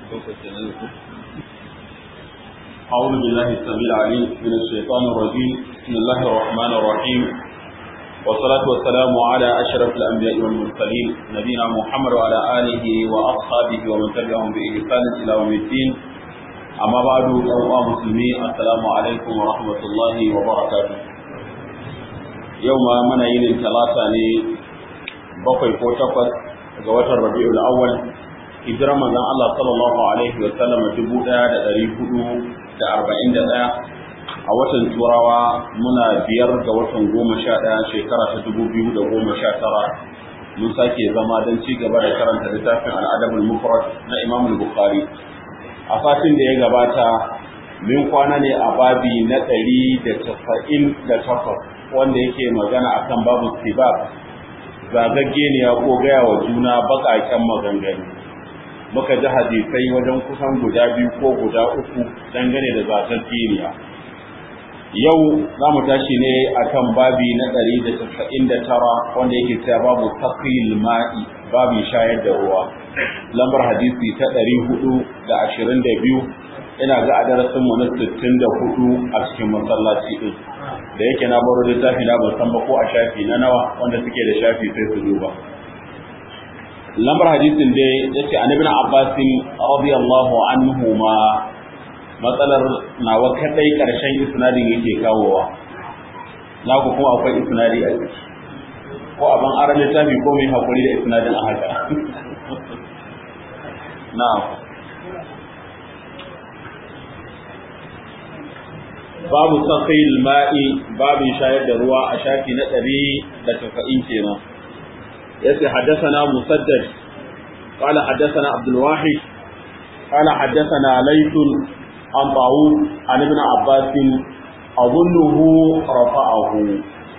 أعوذ بالله السميع العليم من الشيطان الرجيم بسم الله الرحمن الرحيم والصلاة والسلام على أشرف الأنبياء والمرسلين نبينا محمد وعلى آله وأصحابه ومن تبعهم بإحسان إلى يوم الدين أما بعد أيها المسلمين السلام عليكم ورحمة الله وبركاته يوم من يلي ثلاثة بقي فوتقت ga watan Rabiul Awwal hijirar manzon Allah sallallahu alaihi wa sallam dubu ɗaya da ɗari hudu da arba'in da ɗaya a watan Turawa muna biyar ga watan goma sha ɗaya shekara ta dubu biyu da goma sha tara mun sake zama don ci gaba da karanta littafin al'adabul mufrad na Imam Bukhari a satin da ya gabata min kwana ne a babi na ɗari da tasa'in da takwas wanda yake magana akan babu sibab zagaggeniya ko gaya wa juna baƙaƙen maganganu muka ji hadisai wajen kusan guda biyu ko guda uku dangane da zagaggeniya yau za mu tashi ne akan babi na ɗari da casa'in da tara wanda yake cewa babu taqil ma'i babin shayar da ruwa lambar hadisi ta ɗari hudu da ashirin da biyu ina ga a darasin mu na sittin da hudu a cikin masallaci ɗin da yake na baro littafi na ban san ba ko a shafi na nawa wanda suke da shafi sai su duba lambar hadisin dai yace an ibn abbas radiyallahu anhu ma matsalar nawa kadai karshen isnadin yake kawowa na ku kuma akwai isnadi a ciki ko abin aran littafi ko mai hakuri da isnadin a haka na'am babu saqil ma'i babin shayar da ruwa a shafi na ɗari da tafa'in kenan yace haddathana musaddad qala haddathana abdul wahid qala haddathana layth an tawus an ibn abbas adunnuhu rafa'ahu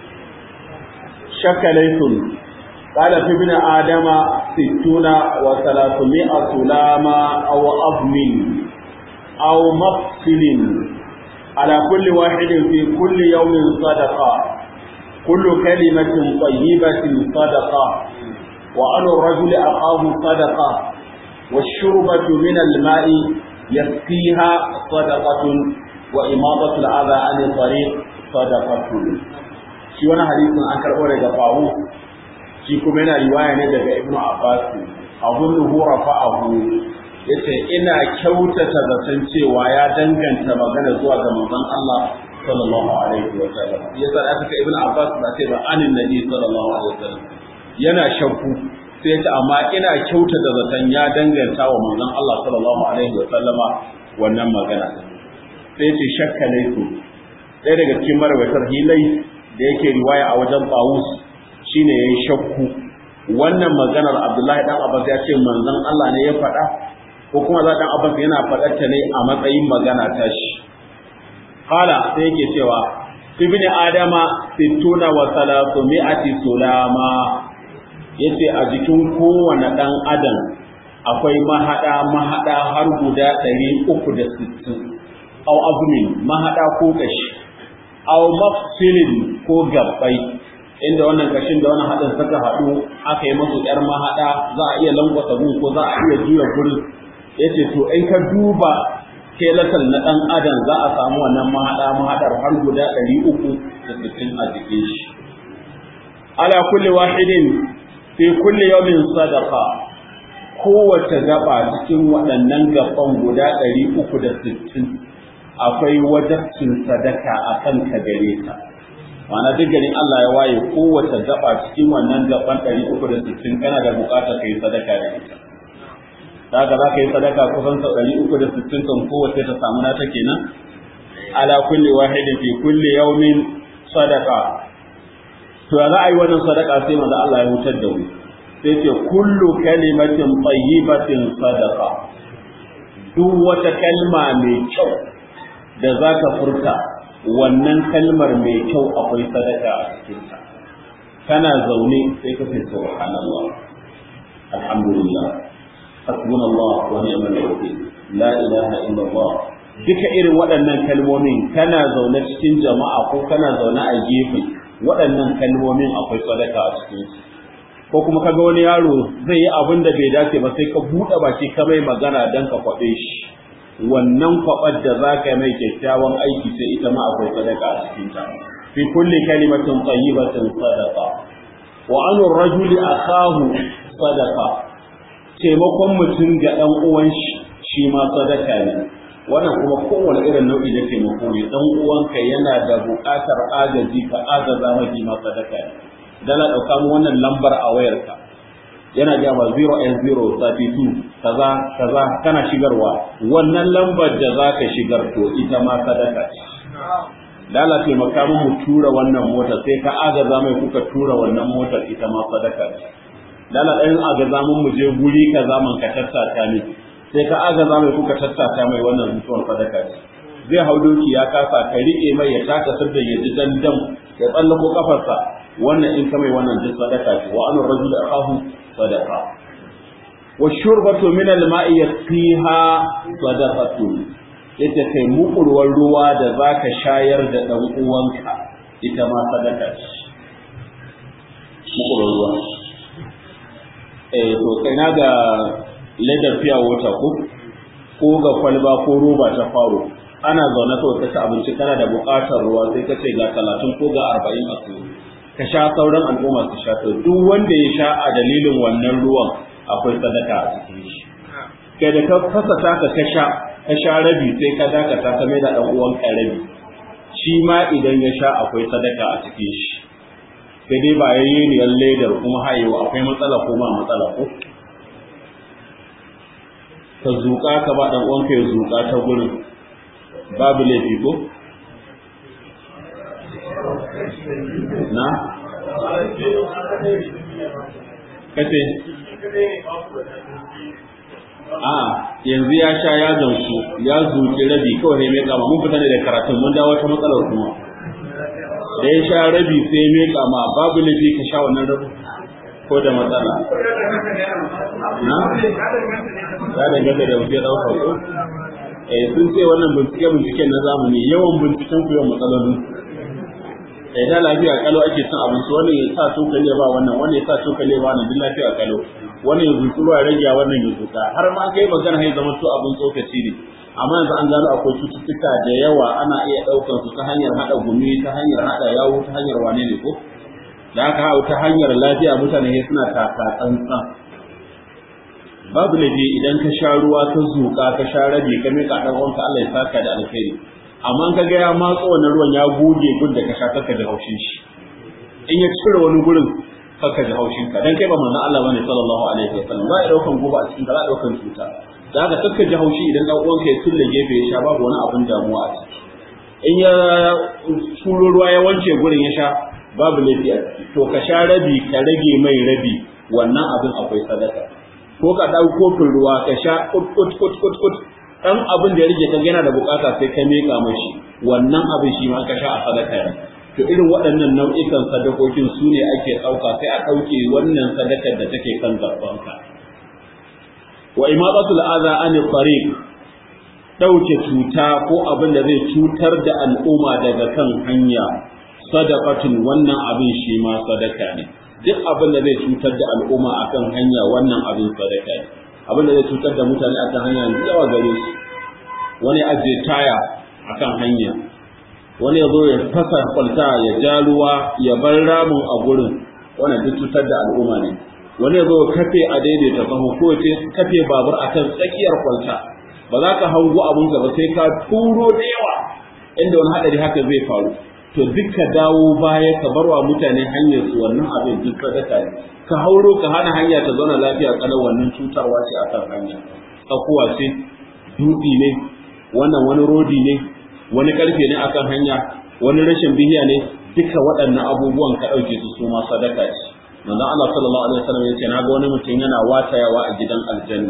shakka layth قال في ابن آدم ستون وثلاثمائة لامة أو أظم أو مفصل على كل واحد في كل يوم صدقة كل كلمة طيبة صدقة وعن الرجل أخاه صدقة والشربة من الماء يسقيها صدقة وإماطة الأذى عن الطريق صدقة shi wani hadisin an karɓo daga fahu shi kuma yana riwaya ne daga ibnu abbas abun nuhu rafa'ahu yace ina kyautata zaton cewa ya danganta magana zuwa ga manzon Allah sallallahu alaihi wa sallam yasa aka ce ibnu abbas ba sai ba anin nabi sallallahu alaihi wa sallam yana shakku sai yace amma ina kyautata zaton ya danganta wa manzon Allah sallallahu alaihi wa sallama wannan magana sai yace shakka laifu ɗaya daga cikin marwatar hilai da yake riwaya a wajen Tawus shine yayin shakku wannan maganar Abdullahi dan Abbas ya ce manzon Allah ne ya faɗa ko kuma za dan Abbas yana faɗar ta ne a matsayin magana ta shi qala sai yake cewa ibn adama sittuna wa salasumi'ati sulama yace a jikin kowane dan adam akwai mahada mahada har guda 360 aw azmin mahada ko kashi aw mafsilin ko gabbai inda wannan kashin da wannan hadin suka haɗu aka yi musu yar mahada za a iya lankwasa gun ko za a iya juya gurin yace to in ka duba kelatal na dan adam za a samu wannan mahada mahadar har guda 360 a jikin shi ala kulli wahidin fi kulli yawmin sadaqa kowace gaba cikin waɗannan gaban guda 360 akwai wajabcin sadaka a kan ka gare ta ma'ana duk garin Allah ya waye kowace gaba cikin wannan gaban 360 kana da bukatar kai sadaka da ita da haka za ka yi sadaka kusan sau ɗari uku da sittin kan kowace ta samu nata kenan ala kulli wahidin fi kulli yawmin sadaka to ya za a yi wannan sadaka sai manzo Allah ya hutar da mu sai ce kullu kalimatin tayyibatin sadaka duk wata kalma mai kyau da za ka furta wannan kalmar mai kyau akwai sadaka a cikinta kana zaune sai ka fi subhanallah alhamdulillah حسبنا الله ونعم الوكيل لا اله الا الله duka irin waɗannan kalmomin kana zaune cikin jama'a ko kana zaune a gefe waɗannan kalmomin akwai sadaka a cikin su ko kuma kaga wani yaro zai yi abin da bai dace ba sai ka buɗe baki ka mai magana dan ka kwaɓe shi wannan kwaɓar da za ka mai kyakkyawan aiki sai ita ma akwai sadaka a cikin ta fi kulli kalimatin tayyibatin sadaqa wa an rajuli akahu sadaqa taimakon mutum ga dan uwan shi shi ma sadaka ne wannan kuma kowane irin nau'i na taimako ne dan uwanka yana da buƙatar agaji ka agaza mafi ma sadaka ne dala ɗauka mu wannan lambar a wayarka yana ja ma 0 32 kaza kaza kana shigarwa wannan lambar da za ka shigar to ita ma sadaka ce dala taimaka mu mu tura wannan motar sai ka agaza mai kuka tura wannan motar ita ma sadaka ce dala ɗayan agaza mun mu je guri kaza man ka tattata ne sai ka agaza mai kuka tattata mai wannan mutuwar sadaka ce zai hau doki ya kasa ka riƙe mai ya taka sirda ya ji dandam ya tsallako kafarsa wannan in ka mai wannan duk sadaka ce wa anu rajul akahu sadaqa wa shurbatu min al-ma'i yasqiha sadaqatun yace kai mukurwar ruwa da zaka shayar da dan uwanka ita ma sadaka ce mukurwar ruwa eh to kai na ga ledar fiya wata ko ko ga kwalba ko roba ta faro ana zaune kawai ka ci abinci kana da buƙatar ruwa sai ka ce ga talatin ko ga arba'in a ka sha sauran al'umma su sha to duk wanda ya sha a dalilin wannan ruwan akwai sadaka a cikin shi kai da ka fasa taka ka sha ka sha rabi sai ka dakata ka mai da dan uwan ka rabi shi ma idan ya sha akwai sadaka a cikin shi sai dai ba yayi ne ledar kuma hayewa akwai matsala ko ma matsala ko ka zuƙa ka ba dan uwanka ya zuƙa ta gurin babu laifi ko na kace a yanzu ya sha ya gamsu ya zuci rabi kawai ne mai kama mun fita ne da karatun mun dawo ta matsalar kuma da ya sha rabi sai mai kama babu laifi ka sha wannan rabi ko da matsala na ya danganta da wuce ɗaukar ko eh sun ce wannan bincike binciken na zamani yawan binciken ku yawan matsalolin eh da lafiya kalo ake son abinci wani ya sa cokali ba wannan wani ya sa cokali ba wannan duk lafiya kalo wani ya zuci ruwa rage wannan ya zuka har ma kai magana hai zama to abin tsokaci ne amma yanzu an gano akwai cututtuka da yawa ana iya ɗaukar su ta hanyar haɗa gumi ta hanyar haɗa yawo ta hanyar wane ne ko da haka hau ta hanyar lafiya mutane suna taka tsantsan babu laifi idan ka sha ruwa ka zuƙa ka sha rabi ka miƙa ɗan uwanka Allah ya saka da alkhairi amma ka ga ya matso wannan ruwan ya goge gun da ka sha kaka da haushin shi in ya cire wani gurin kaka da haushin ka dan kai ba manzon Allah bane sallallahu alaihi wasallam za a daukan goba a cikin ka za a daukan cuta da haka kaka ji haushi idan ɗan uwanka ya tulle gefe ya sha babu wani abin damuwa a ciki in ya shuro ruwa ya wanke gurin ya sha babu laifi a ciki to ka sha rabi ka rage mai rabi wannan abin akwai sadaka ko ka ɗau kofin ruwa ka sha kut kut kut kut kut dan abin da ya rage ka yana da bukata sai ka meka mashi wannan abin shi ma ka sha a sadaka ne to irin waɗannan nau'ikan sadakokin su ne ake ɗauka sai a ɗauke wannan sadakar da take kan gabanka wa imadatul adha an tariq ɗauke cuta ko abin da zai cutar da al'umma daga kan hanya sadaqatun wannan abin shi ma sadaka ne duk abin da zai cutar da al'umma akan hanya wannan abin sadaka ne abin da zai cutar da mutane akan hanya yawa gare su wani ajiye taya akan hanya wani ya zo ya fasa kwalta ya ja ruwa ya bar ramin a gurin wannan duk cutar da al'umma ne wani ya zo kafe a daidaita sahu ko ya kafe babur akan tsakiyar kwalta ba za ka hango abin ba sai ka turo da yawa inda wani haɗari haka zai faru to duk ka dawo baya ka barwa mutane hanyar su wannan abin duk sadaka ne ka hauro ka hana hanya ta zauna lafiya kalau wannan cutarwa ce akan hanya tsakuwa ce dutse ne wannan wani rodi ne wani karfe ne akan hanya wani rashin bihiya ne duka waɗannan abubuwan ka ɗauke su su ma sadaka ce manzon Allah sallallahu alaihi wasallam ya ce na ga wani mutum yana watayawa a gidan aljanna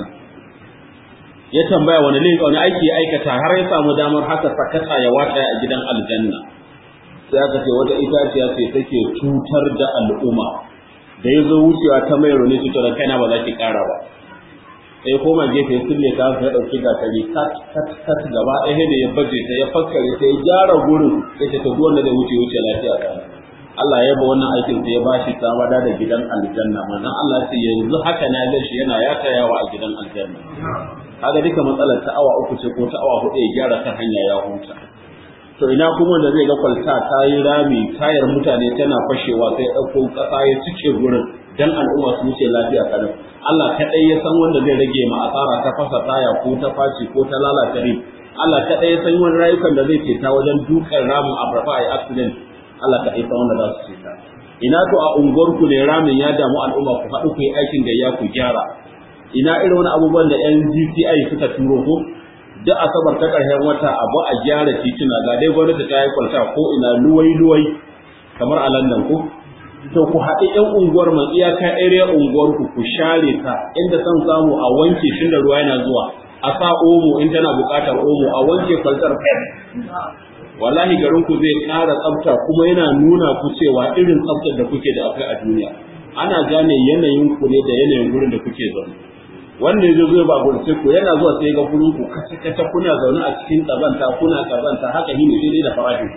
ya tambaya wani laifi wani aiki ya aikata har ya samu damar haka sakata ya wataya a gidan aljanna sai aka ce wata itaciya ce take cutar da al'umma da ya zo wucewa ta mai rone cutar da kaina ba za ki kara ba sai koma gefe ya sulle ta ya dauki gatari kat kat kat gaba ɗaya da ya baje ta ya fakkare ta ya gyara gurin ya ce ta duk wanda zai wuce wuce lafiya ta Allah ya ba wannan aikin sai ya bashi sabada da gidan aljanna manzon Allah sai yanzu haka na ga shi yana yatayawa a gidan aljanna kaga duka matsalar ta awa uku ce ko ta awa hudu ya gyara kan hanya ya huta to ina kuma da zai ga kwalta ta yi rami tayar mutane tana fashewa sai ɗauko ƙasa ya cike gurin dan al'umma su wuce lafiya kadan Allah kaɗai ya san wanda zai rage ma asara ta fasa taya ko ta faci ko ta lalata rim Allah kaɗai ya san wani rayukan da zai ceta wajen dukan ramin abrafa a accident Allah kaɗai san wanda za su ceta ina to a unguwarku ne ramin ya damu al'umma ku haɗu ku yi aikin gayya ku gyara ina irin wani abubuwan da yan GTI suka turo ko duk asabar ta ƙarshen wata abu a gyara tituna ga dai gwamnati ta yi kwalta ko ina luwai luwai kamar a London ko to ku haɗi ƴan unguwar man iyaka area unguwar ku ku share ta inda san samu a wanke shi da ruwa yana zuwa a sa omo in tana buƙatar omo a wanke kwaltar fes wallahi garin ku zai ƙara tsafta kuma yana nuna ku cewa irin tsaftar da kuke da akwai a duniya ana gane yanayin ku ne da yanayin gurin da kuke zaune wanda yazo zai ba gurin sai ku yana zuwa sai ga gurin ku kace kace kuna zaune a cikin kazanta kuna kazanta haka ne sai dai da farashin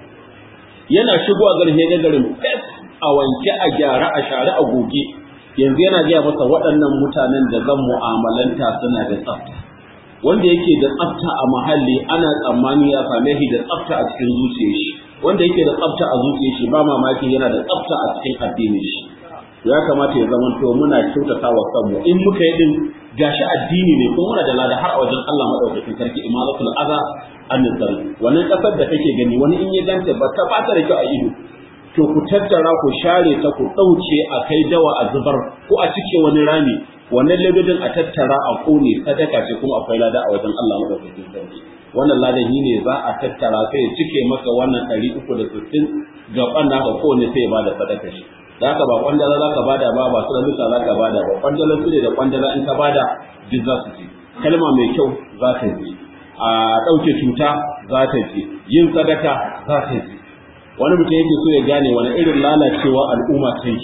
yana shigowa garin ya garin fes a wanke a gyara a share a goge yanzu yana gaya masa waɗannan mutanen da zan mu'amalanta suna da tsafta wanda yake da tsafta a mahalli ana tsammani ya same shi da tsafta a cikin zuciyar shi wanda yake da tsafta a zuciyar shi ba mamaki yana da tsafta a cikin addinin shi ya kamata ya zama to muna kyautata wa kanmu in muka yi din gashi addini ne kuma muna da lada har a wajen Allah madaukakin sarki imalatul aza an wannan kasar da kake gani wani in ya ganta ba ta fata da kyau a ido to ku tattara ku share ta ku ɗauke a kai dawa a zubar ko a cike wani rami wannan ladodin a tattara a kone sadaka ce kuma akwai lada a wajen Allah madaukakin sarki wannan ladan shi ne za a tattara sai ya cike maka wannan ɗari uku da sittin gaban naka kowane sai ya bada sadaka shi da haka ba kwandala za ka bada ba ba su da za ka bada ba kwandala su ne da kwandala in ka bada duk za su ci kalma mai kyau za ta ji a ɗauke cuta za ta ji yin sadaka za ta ji wani mutum yake so ya gane wani irin lalacewa al'umma ta yi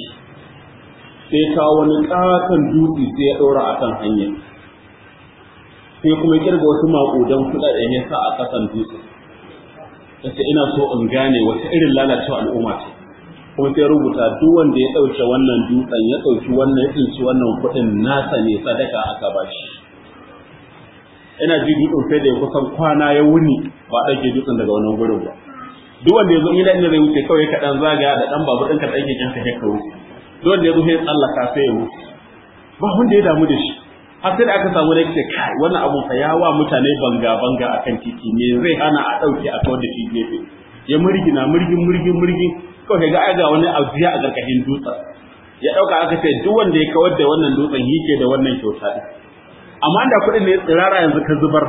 sai kawo wani katon dutse sai ya ɗora a kan hanya sai kuma kirga wasu maƙudan kuɗaɗen ya sa a ƙasan dutse sai ina so in gane wata irin lalacewa al'umma ce kuma sai rubuta duk wanda ya ɗauke wannan dutsen ya ɗauki wannan ya tsinci wannan kuɗin nasa ne sadaka aka ba shi ina ji dutsen sai da ya kusan kwana ya wuni ba ɗauke dutsen daga wannan gurin ba duk wanda ya zo ila inda zai wuce kawai ka dan zagaya da dan babu ɗinka ɗan keken ka ka wuce duk wanda ya zo sai tsallaka sai ya wuce ba wanda ya damu da shi har sai da aka samu da ce kai wannan abun fa ya wa mutane banga banga akan titi me zai hana a ɗauke a kawar da shi gefe ya murgina murgin murgin murgin kawai ga aga wani abuya a ƙarƙashin dutsen ya ɗauka aka ce duk wanda ya kawar da wannan dutsen yake da wannan kyauta ɗin amma da kuɗin ne tsirara yanzu ka zubar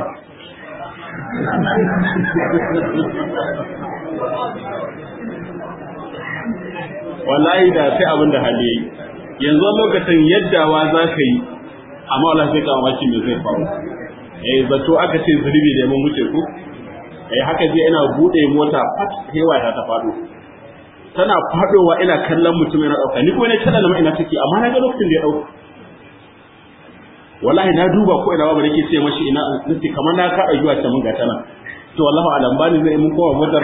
wallahi da sai abin da hali yayi yanzu lokacin yaddawa za ka yi amma wala sai ka mamaki me zai faru eh zato aka ce zurbi da mun wuce ku eh haka je ina bude mota fat hewa ta ta fado tana fadowa ina kallon mutum yana dauka ni ko ne tada na ina take amma na ga lokacin da ya dauka wallahi na duba ko ina babu nake ce mashi ina nace kamar na ka ayyuwa ta mun gata nan to wallahi alam bani zai mun kowa motar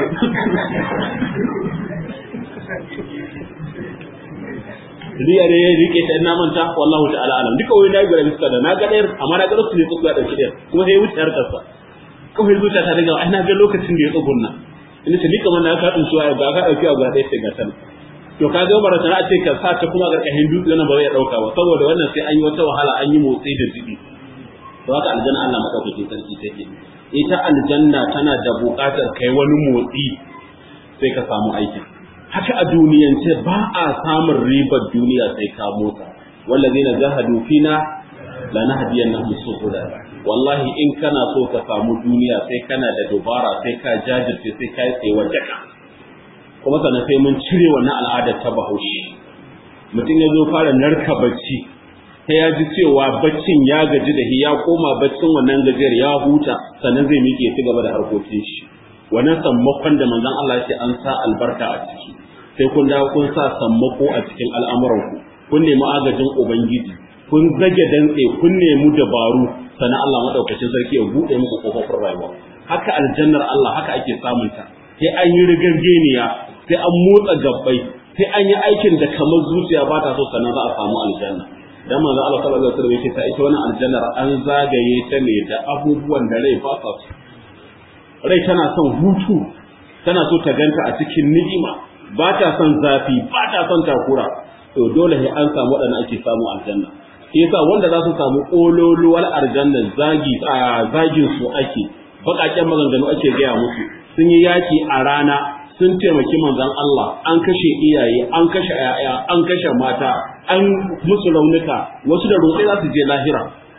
riya ne ya rike ta ina manta wallahu ta'ala alam duka wani nayi gura bisa da na ga ɗayar amma na ga lokacin da ya tsuga dauki ɗayar kuma sai ya wuce harkar sa kawai zuciya ta daga ai na ga lokacin da ya tsugunna ina ce ni kamar na ka tsinci wa ga ka dauki abu ɗaya sai ga tan to ka ga bara tana ce ka sa ta kuma garkashin dutse nan ba zai dauka ba saboda wannan sai an yi wata wahala an yi motsi da zibi to haka aljanna Allah madaukake sarki take ita aljanna tana da buƙatar kai wani motsi sai ka samu aikin haka a duniyance ba a samun ribar duniya sai ka motsa wallazina jahadu fina la nahdiyannahum subula wallahi in kana so ka samu duniya sai kana da dubara sai ka jajirce sai ka yi tsaye jaka kuma sannan sai mun cire wannan al'adar ta bahaushe mutum ya zo fara narka bacci sai ya ji cewa baccin ya gaji da ya koma baccin wannan gajiyar ya huta sannan zai miƙe ci gaba da harkokin shi wannan sammakon da manzon Allah ya ce an sa albarka a ciki sai kun dawo kun sa sammako a cikin al'amuranku kun nemi agajin ubangiji kun zage dantse kun nemi dabaru sannan Allah madaukakin sarki ya bude muku kofofin rayuwa haka aljannar Allah haka ake samun ta sai an yi rigangeniya sai an motsa gabbai sai an yi aikin da kamar zuciya ba ta so sannan za a samu aljanna dan manzo Allah sallallahu alaihi wasallam yake ta ita wannan aljannar an zagaye ta ne da abubuwan da rai ba sa so rai tana son hutu tana so ta ganta a cikin ni'ima ba ta son zafi ba ta son takura to dole sai an samu waɗanda ake samu aljanna shi yasa wanda za su samu kololuwar aljanna zagi a zagin su ake baƙaƙen maganganu ake gaya musu sun yi yaki a rana sun taimaki manzon Allah an kashe iyaye an kashe yaya an kashe mata an musu raunuka wasu da rotsai za su je lahira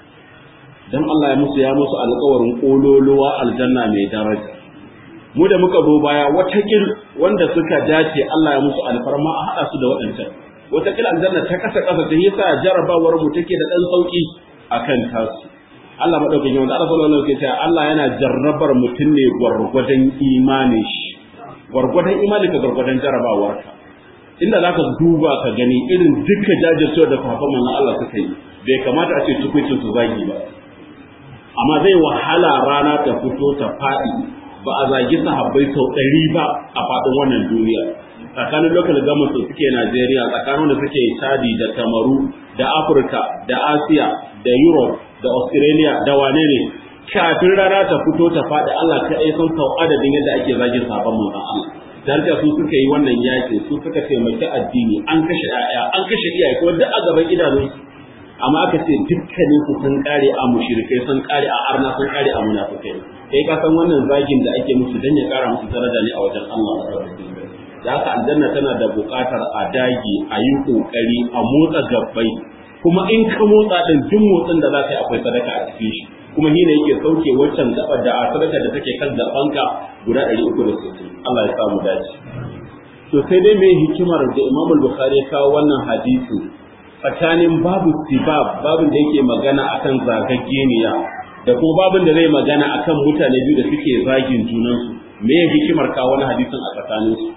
dan Allah ya musu ya musu alƙawarin kololuwa aljanna mai daraja mu da muka zo baya watakil wanda suka dace Allah ya musu alfarma a haɗa su da waɗancan watakil aljanna ta kasa kasa ta yasa jarabawar mu take da ɗan sauki akan tasu Allah madaukakin wanda Allah sallallahu alaihi wasallam Allah yana jarrabar mutum ne gwargwadon imani shi gwargwadon imani ka gwargwadon jarabawarka inda zaka duba ka gani irin duka jajircewa da kafin manzon Allah suka yi bai kamata a ce tukuncin su zagi ba amma zai wahala rana ta fito ta faɗi ba a zagi sahabbai sau ɗari ba a faɗin wannan duniya tsakanin local government da suke Najeriya tsakanin da suke Chadi da Kamaru da Afirka da Asiya da Europe da Australia da wane ne kafin rana ta fito ta faɗi Allah ta ɗaya sun sau adadin yadda ake zagin sabon manzon Allah Darja su suka yi wannan yakin su suka taimaki addini an kashe 'ya'ya an kashe iyaye kuma duk a gaban idanunsu amma aka ce dukkanin su sun kare a mushrikai sun kare a arna sun kare a munafikai kai ka san wannan zagin da ake musu dan ya kara musu daraja ne a wajen Allah da haka aljanna tana da buƙatar a dage a yi kokari a motsa gabbai kuma in ka motsa din duk motsin da za ka yi akwai sadaka a cikin shi kuma hina yake sauke waccan gabar da a sadaka da take kan gabanka guda 360 Allah ya samu dace to sai dai me hikimar da Imam Bukhari ya kawo wannan hadisi tsakanin babu sibab babin da yake magana akan zagaggeniya da kuma babin da zai magana akan mutane biyu da suke zagin junansu me ya hikimar kawo wani hadisin a tsakaninsu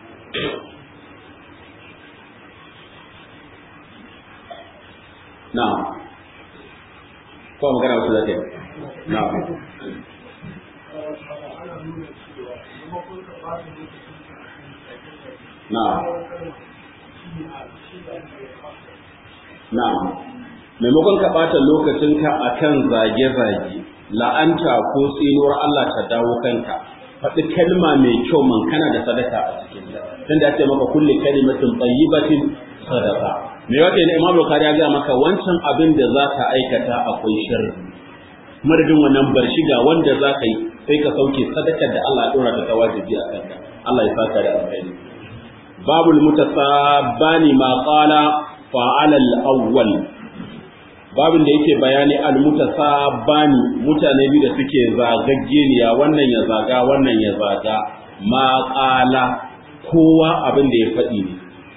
na ko magana wasu zaka yi na na Na'am. Maimakon ka ɓata lokacinka a kan zage-zage, la'anta ko tsinuwar Allah ta dawo kanka, faɗi kalma mai kyau man kana da sadaka a cikin ta. Tunda ake maka kulle kalimatin tayyibatin sadaka. Me wata ne Imam Bukhari ya ga maka wancan abin da za ka aikata akwai sharri. Madadin wannan bar shiga wanda za ka yi sai ka sauke sadakar da Allah ya dora ta wajibi a kanka. Allah ya saka da alkhairi. Babul mutasabbani ma qala fa'ala al-awwal babin da yake bayani al-mutasabbani mutane biyu da suke zagaggeniya wannan ya zaga wannan ya zaga ma qala kowa abin da ya faɗi ne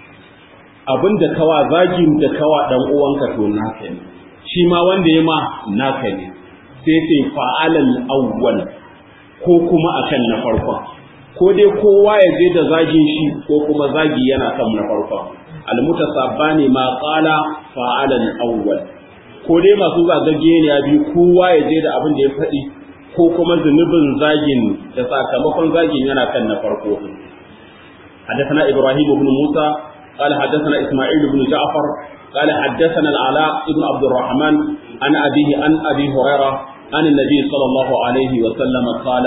abin da kawa zagin da kawa dan uwanka to naka ne shi ma wanda ya ma naka ne sai sai fa'ala al-awwal ko kuma akan na farkon ko dai kowa ya je da zagin shi ko kuma zagi yana kan na farkon almutasabbani ma qala fa'ala al-awwal ko dai masu zagage ne biyu kowa ya je da abin da ya faɗi ko kuma zunubin zagin da sakamakon zagin yana kan na farko حدثنا إبراهيم بن موسى قال حدثنا إسماعيل بن جعفر قال حدثنا العلاء بن عبد الرحمن عن أبيه عن أبي هريرة عن النبي صلى الله عليه وسلم قال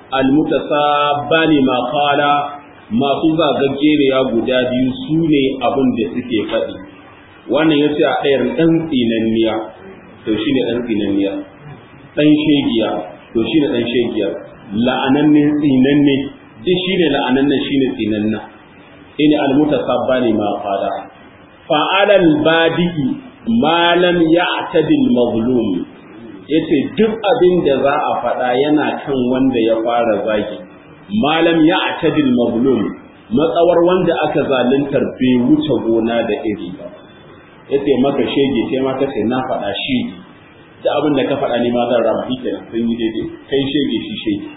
المتسابان ما قال masu zagaggeniya guda biyu su ne abin da suke faɗi wannan ya ce a ɗayar ɗan tsinanniya to shi ne ɗan tsinanniya ɗan shegiya to shi ne ɗan shegiya la'ananne tsinanne duk shi ne la'ananne shi ne tsinanna in almuta sabbani ma fada fa'alal badi'i ma lam ya'tadil mazlum yace duk abin da za a faɗa yana kan wanda ya fara zagi malam ya atadil mazlum matsawar wanda aka zaluntar bai wuce gona da iri ba yace maka shege sai ma kace na faɗa shi da abin da ka faɗa ni ma zan rama shi kenan sun yi daidai kai shege shi shege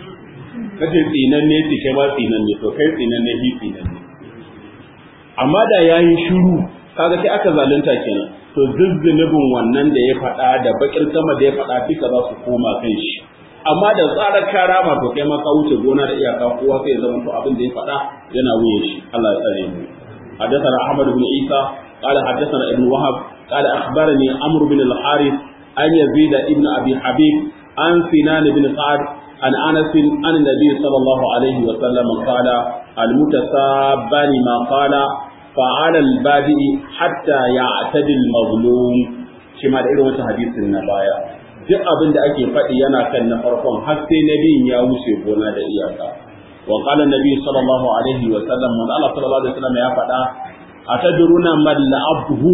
kace tsinan ne ce kai ma tsinan ne to kai tsinan ne shi tsinan ne amma da yayi shiru kaga sai aka zalunta kenan to zuzzunubin wannan da ya faɗa da bakin sama da ya faɗa duka za su koma kan shi amma da tsarar karama to kai ma ka wuce gona da iyaka kowa sai ya zama to abin da ya faɗa yana wuye shi Allah ya tsare mu حدثنا أحمد بن عيسى قال حدثنا ابن وهب قال أخبرني عمرو بن الحارث أن يزيد ابن أبي حبيب عن سنان بن سعد عن أنس عن النبي صلى الله عليه وسلم قال المتسابان ما قال فعلى البادئ حتى يعتدي المظلوم شما da irin wata hadisin na baya duk abin da ake faɗi yana kan na farkon har sai nabiyin ya wuce gona da iyaka wa qala nabi sallallahu alaihi wa sallam man Allah sallallahu alaihi wa sallam ya faɗa atadruna mal la'abhu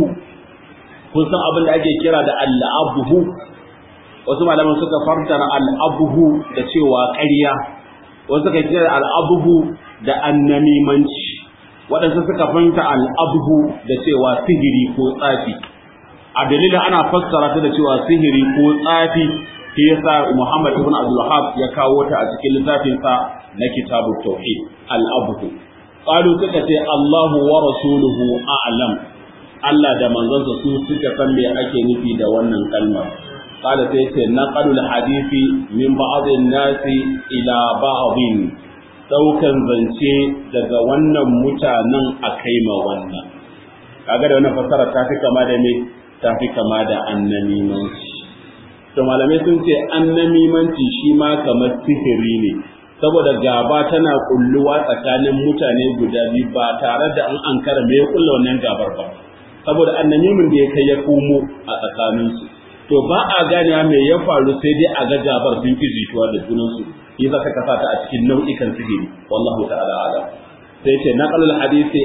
kun san abin da ake kira da al-la'abhu wasu malaman suka fartara al-abhu da cewa ƙarya wasu suka kira al-abhu da annamimanci waɗansu suka fahimta al-abhu da cewa sihiri ko tsafi a dalilin ana fassara ta da cewa sihiri ko tsafi shi yasa Muhammad ibn Abdul Wahhab ya kawo ta a cikin littafin sa na Kitabut Tauhid al-Abhu qalu suka ce Allahu wa rasuluhu a'lam Allah da manzonsa su suka san me ake nufi da wannan kalmar qala sai ce naqalul hadisi min ba'd nasi ila ba'din daukan zance daga wannan mutanen a kai ma wannan kaga da wannan fassara ta fi kama da me ta fi kama da annamimanci to malamai sun ce annamimanci shi ma kamar sihiri ne saboda gaba tana kulluwa tsakanin mutane guda biyu ba tare da an ankara me ya kulla wannan gabar ba saboda annamimin da ya kai ya komo a tsakaninsu to ba a gane me ya faru sai dai a ga gabar sun fi jituwa da junansu yi za ka kasa ta a cikin nau'ikan sihiri wallahu ta'ala ala sai ce naqalul hadisi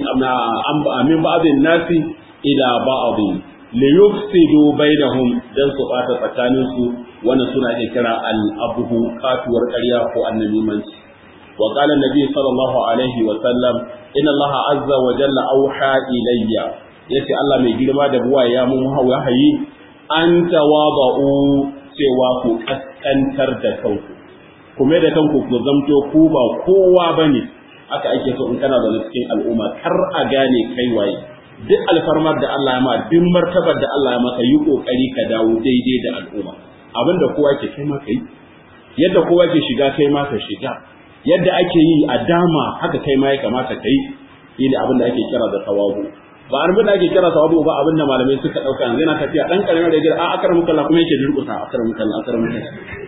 min ba'dhin nasi ila ba'dhin li yufsidu bainahum dan su bata tsakanin su wannan suna ke kira al-abhu katuwar ƙarya ko annamimanci wa qala nabi sallallahu alaihi wa sallam inna allaha azza wa jalla auha ilayya yace Allah mai girma da buwa ya mun wahayi an tawaba'u cewa ku kaskantar da kanku kuma da kanku ku zamto ku ba kowa bane aka ake so in kana da cikin al'umma kar a gane kai waye duk alfarmar da Allah ya ma duk martabar da Allah ya maka yi kokari ka dawo daidai da al'umma abinda kowa ke kai ma kai yadda kowa ke shiga kai ma ka shiga yadda ake yi a dama haka kai ma ya kamata kai yi da abin da ake kira da tawabu ba abin da ake kira tawabu ba abin da malamai suka dauka yanzu yana tafiya dan karamin da gida a akar muka Allah kuma yake durkusa akar muka Allah akar muka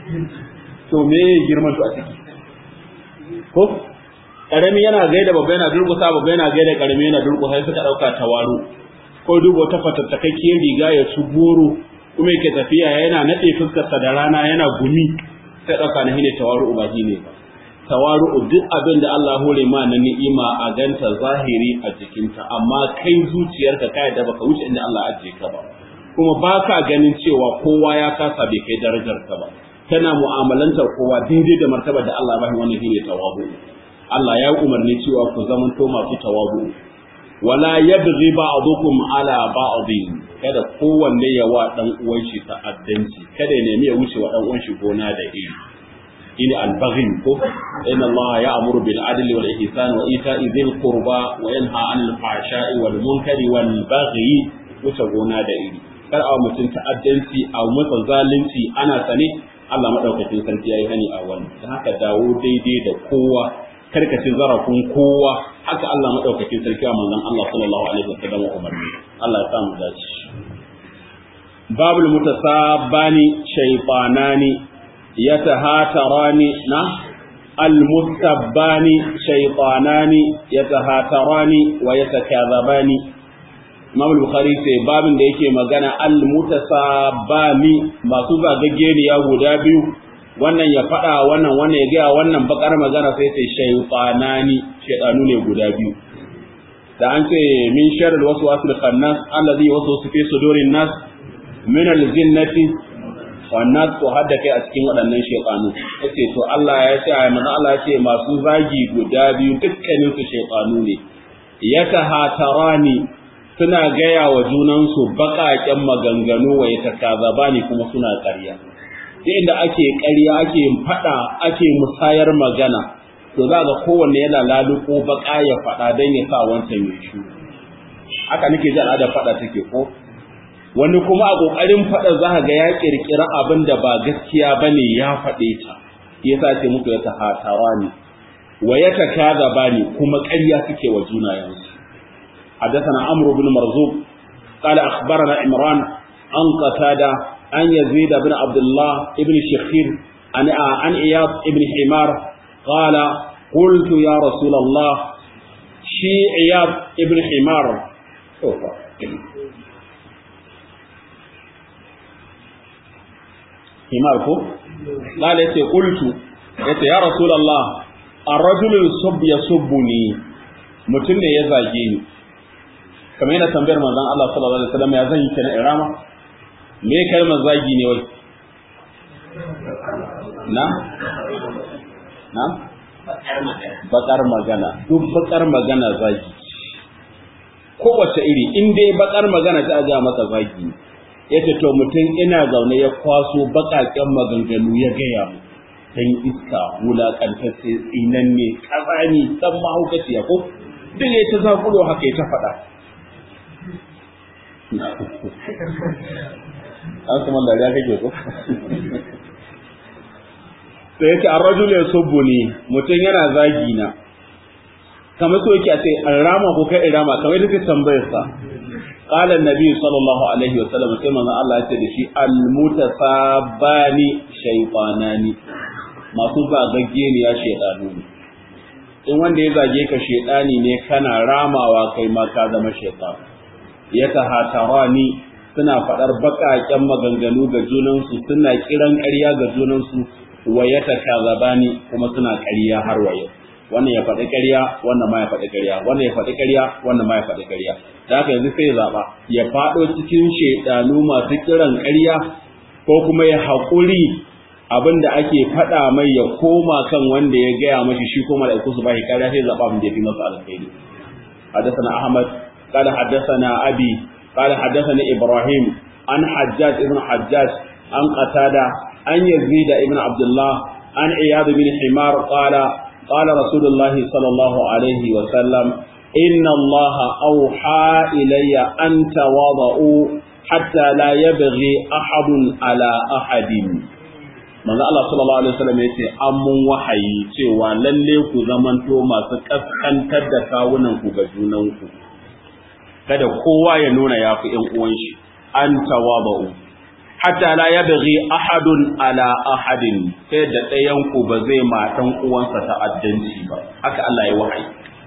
to me girman to a ciki ko karami yana gaida babba yana durkusa babba yana gaida karami yana durkusa sai suka dauka tawaru ko dubo ta fatattakakkiyar riga ya su goro kuma yake tafiya yana nade fuskarsa da rana yana gumi sai dauka na hine tawaru ba ne ba tawaru duk abin da Allah hore ma na ni'ima a ganta zahiri a jikinta amma kai zuciyarka kai da baka wuce inda Allah ajiye ka ba kuma baka ganin cewa kowa ya kasa bai kai darajar ka ba kana mu'amalantar kowa daidai da martabar da Allah bai wannan shine tawabu Allah ya umarni cewa ku zamanto masu tawabu wala yabghi ba'dukum ala ba'din kada kowanne ya wa dan uwan shi ta'addanci kada ya nemi ya wuce wa dan uwan shi gona da iri ini albaghin ko inna Allah ya'muru bil adli wal ihsan wa ita'i dhil qurba wa yanha 'anil fahsha'i wal munkari wal baghi wuce gona da iri kar a mutum ta'addanci a masa zalunci ana sane Allah madaukakin sarki yayi hani a wannan dan haka dawo daidai da kowa karkace zarafin kowa haka Allah madaukakin sarki a manzon Allah sallallahu alaihi wasallam umarni Allah ya sa mu dace babul mutasabbani shaytanani yatahatarani na المستبان شيطانان يتهاتران ويتكاذبان Imam Bukhari sai babin da yake magana al-mutasabani masu zagaggeniya guda biyu wannan ya faɗa wannan wannan ya gaya wannan bakar magana sai sai shaytanani shaytanu ne guda biyu da an ce min sharri waswasil khannas allazi waswasu fi sudurin nas min al-jinnati wan nas to hadda kai a cikin waɗannan shaytanu yace to Allah ya ce ai manzo Allah ya ce masu zagi guda biyu dukkanin su shaytanu ne yatahatarani suna gaya wa junansu baƙaƙen maganganu wa yatakazaba ne kuma suna ƙarya duk inda ake ƙarya ake faɗa ake musayar magana to za ga kowanne yana laluko baƙa ya faɗa don ya sa wancan ya shu haka nake ji al'ada faɗa take ko wani kuma a ƙoƙarin faɗa za ga ya ƙirƙira abin da ba gaskiya ba ne ya faɗe ta ya sa ce muku ya tahatawa ne wa ya takazaba ne kuma ƙarya suke wa junayensu حدثنا عمرو بن مرزوق قال أخبرنا عمران عن قتادة عن يزيد بن عبد الله بن شخير عن عن إياض بن حمار قال قلت يا رسول الله شي إياض بن حمار أوفا. حمار كو قال يتي قلت يتي يا رسول الله الرجل يسب يسبني mutum ne ya zage ni kamar yana tambayar manzon Allah sallallahu alaihi wasallam ya zan yi kenan irama me kalmar zagi ne wai na na bakar magana duk bakar magana zagi kowace iri in dai bakar magana ta aja maka zagi yace to mutum ina zaune ya kwaso bakaken maganganu ya gaya mu dan iska wulakantacce tsinanne kazani dan mahaukaciya ko duk ya ta zakulo haka ya ta faɗa an kuma dariya kake ko sai yake an rajul ya subbu ni mutum yana zagi na kamar so yake a ce an rama ko kai irama kamar yadda kai tambayar sa qala annabi sallallahu alaihi wa sallam sai manzon Allah ya ce da shi al mutasabani shaytanani masu zagagge ne ya shedanu ne in wanda ya zage ka shedani ne kana ramawa kai ma ka zama shaytan ya tahatarani suna faɗar baƙaƙen maganganu ga junansu suna kiran ƙarya ga junansu wa ya takazabani kuma suna ƙarya har wa yau wannan ya faɗi ƙarya wannan ma ya faɗi ƙarya wannan ya faɗi ƙarya wannan ma ya faɗi ƙarya da haka yanzu sai ya zaɓa ya faɗo cikin shedanu masu kiran ƙarya ko kuma ya haƙuri abin da ake faɗa mai ya koma kan wanda ya gaya mashi shi kuma da su ba shi ƙarya sai zaɓa abin da ya fi masa alkhairi حدثنا أحمد قال حدثنا أبي قال حدثني إبراهيم عن حجاج ابن حجاج عن قتادة عن يزيد ابن عبد الله عن عياض بن حمار قال قال رسول الله صلى الله عليه وسلم إن الله أوحى إلي أن تواضعوا حتى لا يبغي أحد على أحد manzo Allah sallallahu alaihi wasallam yace an mun wahayi cewa lalle ku zamanto masu kaskantar da kawunan ku ga junan ku kada kowa ya nuna yafi ƴan uwan shi an tawaba'u hatta la yabghi ahadun ala ahadin sai da ɗayan ku ba zai matan uwansa ta'addanci ba haka Allah ya wahayi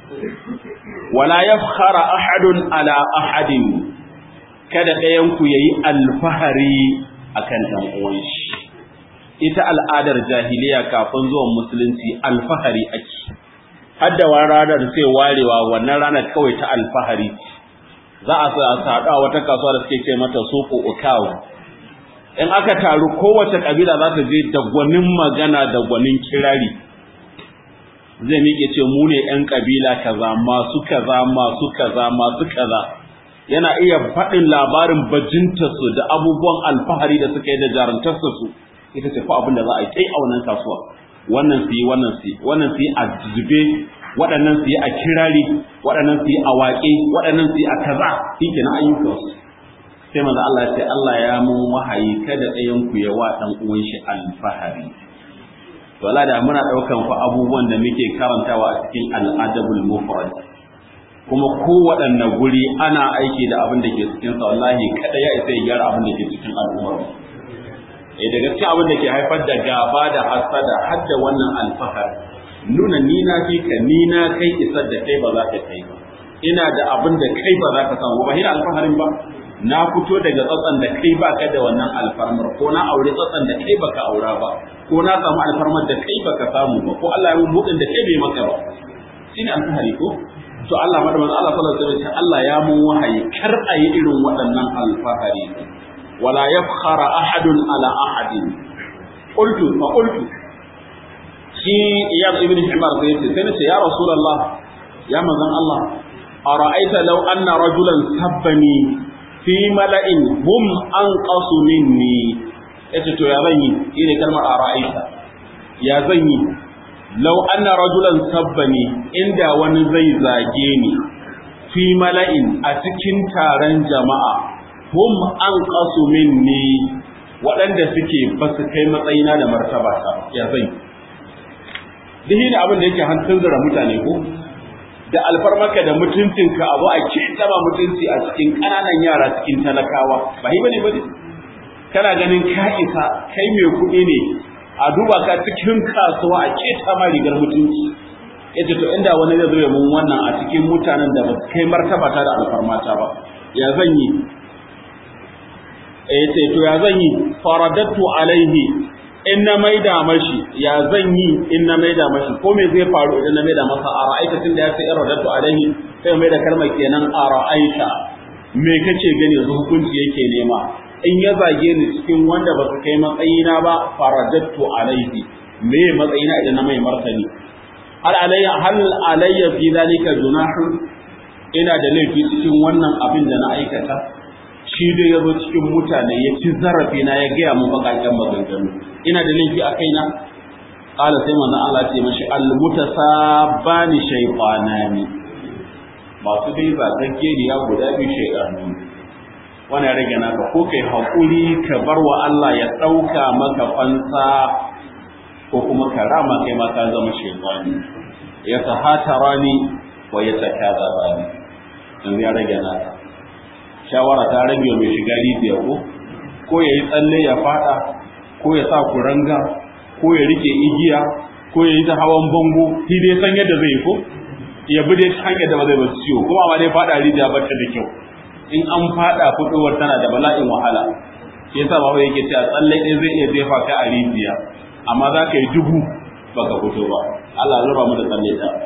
wala yafkhara ahadun ala ahadin kada ɗayan ku yayi alfahari akan ɗan uwan shi ita al'adar jahiliya kafin zuwan musulunci alfahari ake hadda wa ranar sai warewa wannan ranar kawai ta alfahari za a saɗu a wata kasuwa da suke ce mata soko ukawu in aka taru kowace kabila za ta je da gwanin magana da gwanin kirari zai miƙe ce mu ne ‘yan kabila kaza masu kaza masu kaza masu kaza yana iya faɗin labarin bajintarsu da abubuwan alfahari da suka yi da jarantarsa su ita ce fa abin da za a yi kai a wannan kasuwa wannan su yi wannan su yi wannan su yi a zube waɗannan su yi a kirari waɗannan su yi a waƙe waɗannan su yi a kaza shi ke na ayyukansu sai manzo Allah ya ce Allah ya mun wahayi kada ɗayan ku ya wa ɗan uwan shi alfahari to Allah da muna ɗaukan fa abubuwan da muke karantawa a cikin al'adabul mufrad kuma kowaɗanne guri ana aiki da abin da ke cikin sa wallahi kada ya isa ya gyara abin da ke cikin al'ummar eh da gaskiya abin da ke haifar da gaba da hasada har da wannan alfahar nuna ni na fi ka ni na kai isar da kai ba za ka kai ba ina da abin da kai ba za ka samu ba hina alfaharin ba na fito daga tsatsan da kai ba ka da wannan alfarmar ko na aure tsatsan da kai baka aura ba ko na samu alfarmar da kai baka samu ba ko Allah ya mun budin da kai bai maka ba shine alfahari ko to Allah madaman Allah sallallahu alaihi wasallam Allah ya mun wahayi kar a yi irin waɗannan alfahari ولا يفخر أحد على أحد قلت فقلت شي إياد ابن حمار سيدي سنة يا رسول الله يا مزن الله أرأيت لو أن رجلا سبني في ملأ هم أنقص مني يتتو يا بني إذا كلمة أرأيت يا بني لو أن رجلا سبني عند ونزي زاجيني في ملأ أتكن تارن جماعة hum an qasu minni waɗanda suke ba su kai matsayina da martaba ta ya zai dihi ne abin da yake hantun zura mutane ko da alfarmaka da mutuncinka abu a ke taba mutunci a cikin ƙananan yara cikin talakawa ba yi bane bane kana ganin ka isa kai mai kuɗi ne a duba ka cikin kasuwa a ke tama rigar mutunci yace to inda wani zai zo ya mun wannan a cikin mutanen da ba su kai martaba ta da alfarmata ba ya zan yi eh ce to ya zan yi faradatu alaihi in na maida mashi ya zan yi in na maida mashi ko me zai faru idan na maida masa a ra'aita tunda ya ce iradatu alaihi sai mai da kalmar kenan a ra'aita me kace gani yanzu hukunci yake nema in ya zage ni cikin wanda ba su kai matsayina ba faradatu alaihi me matsayina idan na mai martani hal alayya hal alayya fi zalika junahun ina da laifi cikin wannan abin da na aikata shi dai ya zo cikin mutane ya ci zarafi na ya gaya mu bakakken maganganu ina da laifi a kaina qala sai manzon Allah ce mashi al mutasabbani shaytanani masu dai zagagge ne ya guda biyu shaytanu wannan ya rage naka ko kai hakuri ka bar wa Allah ya dauka maka fansa ko kuma ka rama kai ma ka zama shaytani ya tahatarani wa ya takazabani yanzu ya rage naka shawara ta rage mai shiga rijiya ko ko ya yi tsalle ya fada ko ya sa kuranga ko ya rike igiya ko ya yi ta hawan bango shi dai san yadda zai yi ko ya bi dai hanyar da ba zai basu ciwo kuma ma dai fada rijiya ba ta da kyau in an fada fitowar tana da bala'in wahala shi yasa baba yake cewa tsalle ɗaya zai iya jefa ka a rijiya amma za ka yi dubu baka fito ba Allah ya raba mu da tsalle ta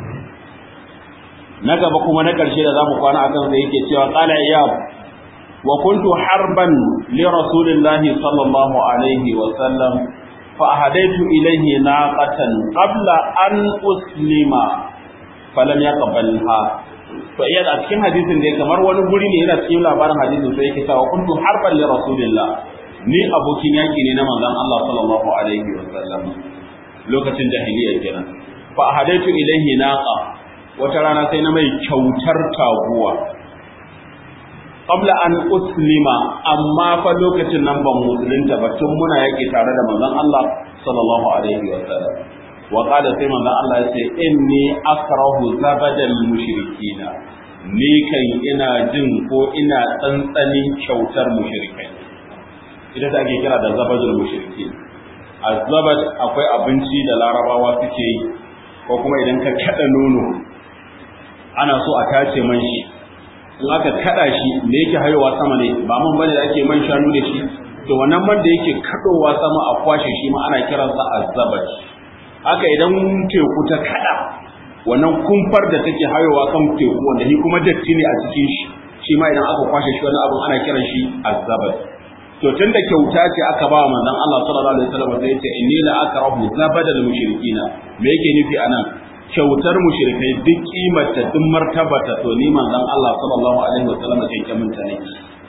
na gaba kuma na ƙarshe da zamu kwana akan sai yake cewa qala iyab wa kuntu harban li rasulillahi sallallahu alaihi wa sallam fa ahadaitu ilayhi naqatan qabla an uslima falam yaqbalha to iya a cikin hadisin da kamar wani guri ne yana cikin labarin hadisin sai yake cewa kuntu harban li rasulillah ni abokin yaki ne na manzon Allah sallallahu alaihi wa sallam lokacin jahiliya kenan fa ahadaitu ilayhi naqa wata rana sai na mai kyautar taguwa qabla an uslima amma fa lokacin nan ban musulunta ba tun muna yake tare da manzon Allah sallallahu alaihi wa sallam wa qala sai manzon Allah ya ce inni akrahu zabadal mushrikina ni kan ina jin ko ina tsantsanin kyautar mushrikai ita da ake kira da zabadul mushrikin azabad akwai abinci da larabawa suke yi ko kuma idan ka kada nono ana so a tace man shi in aka kada shi me yake hayowa sama ne ba man bane da ake man shanu da shi to wannan man da yake kadowa sama a kwashe shi ma ana kiransa azabat haka idan teku ta kada wannan kumfar da take hayowa kan teku wanda shi kuma datti ne a cikin shi shi ma idan aka kwashe shi wani abun ana kiran shi azabat to tunda kyauta ce aka ba manzon Allah sallallahu alaihi wasallam sai ya ce inni la akrahu zabadal mushrikina me yake nufi anan kyautar mushrikai duk kimarta duk martabata to ni manzon Allah sallallahu alaihi wasallam kyakkyamin ta ne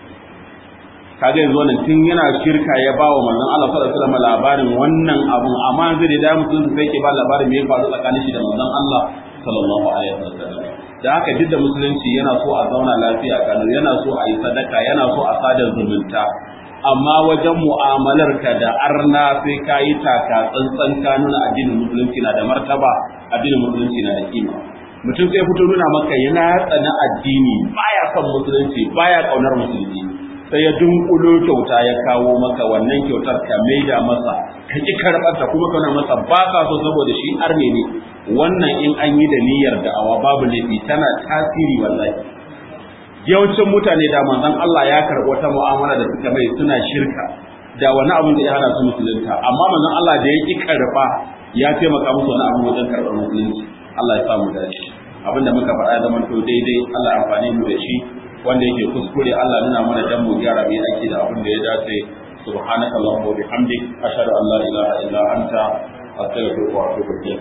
kaga yanzu wannan tun yana shirka ya ba wa manzon Allah sallallahu alaihi wasallam labarin wannan abun amma zai da mutum sai ke ba labarin me ya faru tsakanin shi da manzon Allah sallallahu alaihi wasallam da haka duk da musulunci yana so a zauna lafiya kanu yana so a yi sadaka yana so a sada zumunta amma wajen mu'amalar ka da arna sai ka yi taka tsantsan ka nuna addinin musulunci na da martaba addinin musulunci na da kima mutum sai fito nuna maka yana tsana addini baya son musulunci baya kaunar musulunci sai ya dunkulo kyauta ya kawo maka wannan kyautar ka maida masa ka ki karɓar ta kuma kana masa ba ka so saboda shi arne ne wannan in an yi da niyyar da'awa babu laifi tana tasiri wallahi yawancin mutane da manzon Allah ya karɓi wata mu'amala da suka mai suna shirka da wani abin da ya hana su musulunta amma manzon Allah da ya ki karɓa ya taimaka musu wani abu wajen karɓar musulunci Allah ya sa mu dace abinda muka faɗa ya zama to daidai Allah ya amfani mu da shi wanda yake kuskure Allah nuna mana dan mu gyara mai ake da abin da ya dace subhanaka allahumma wa bihamdik ashhadu an la ilaha illa anta astaghfiruka wa atubu ilayk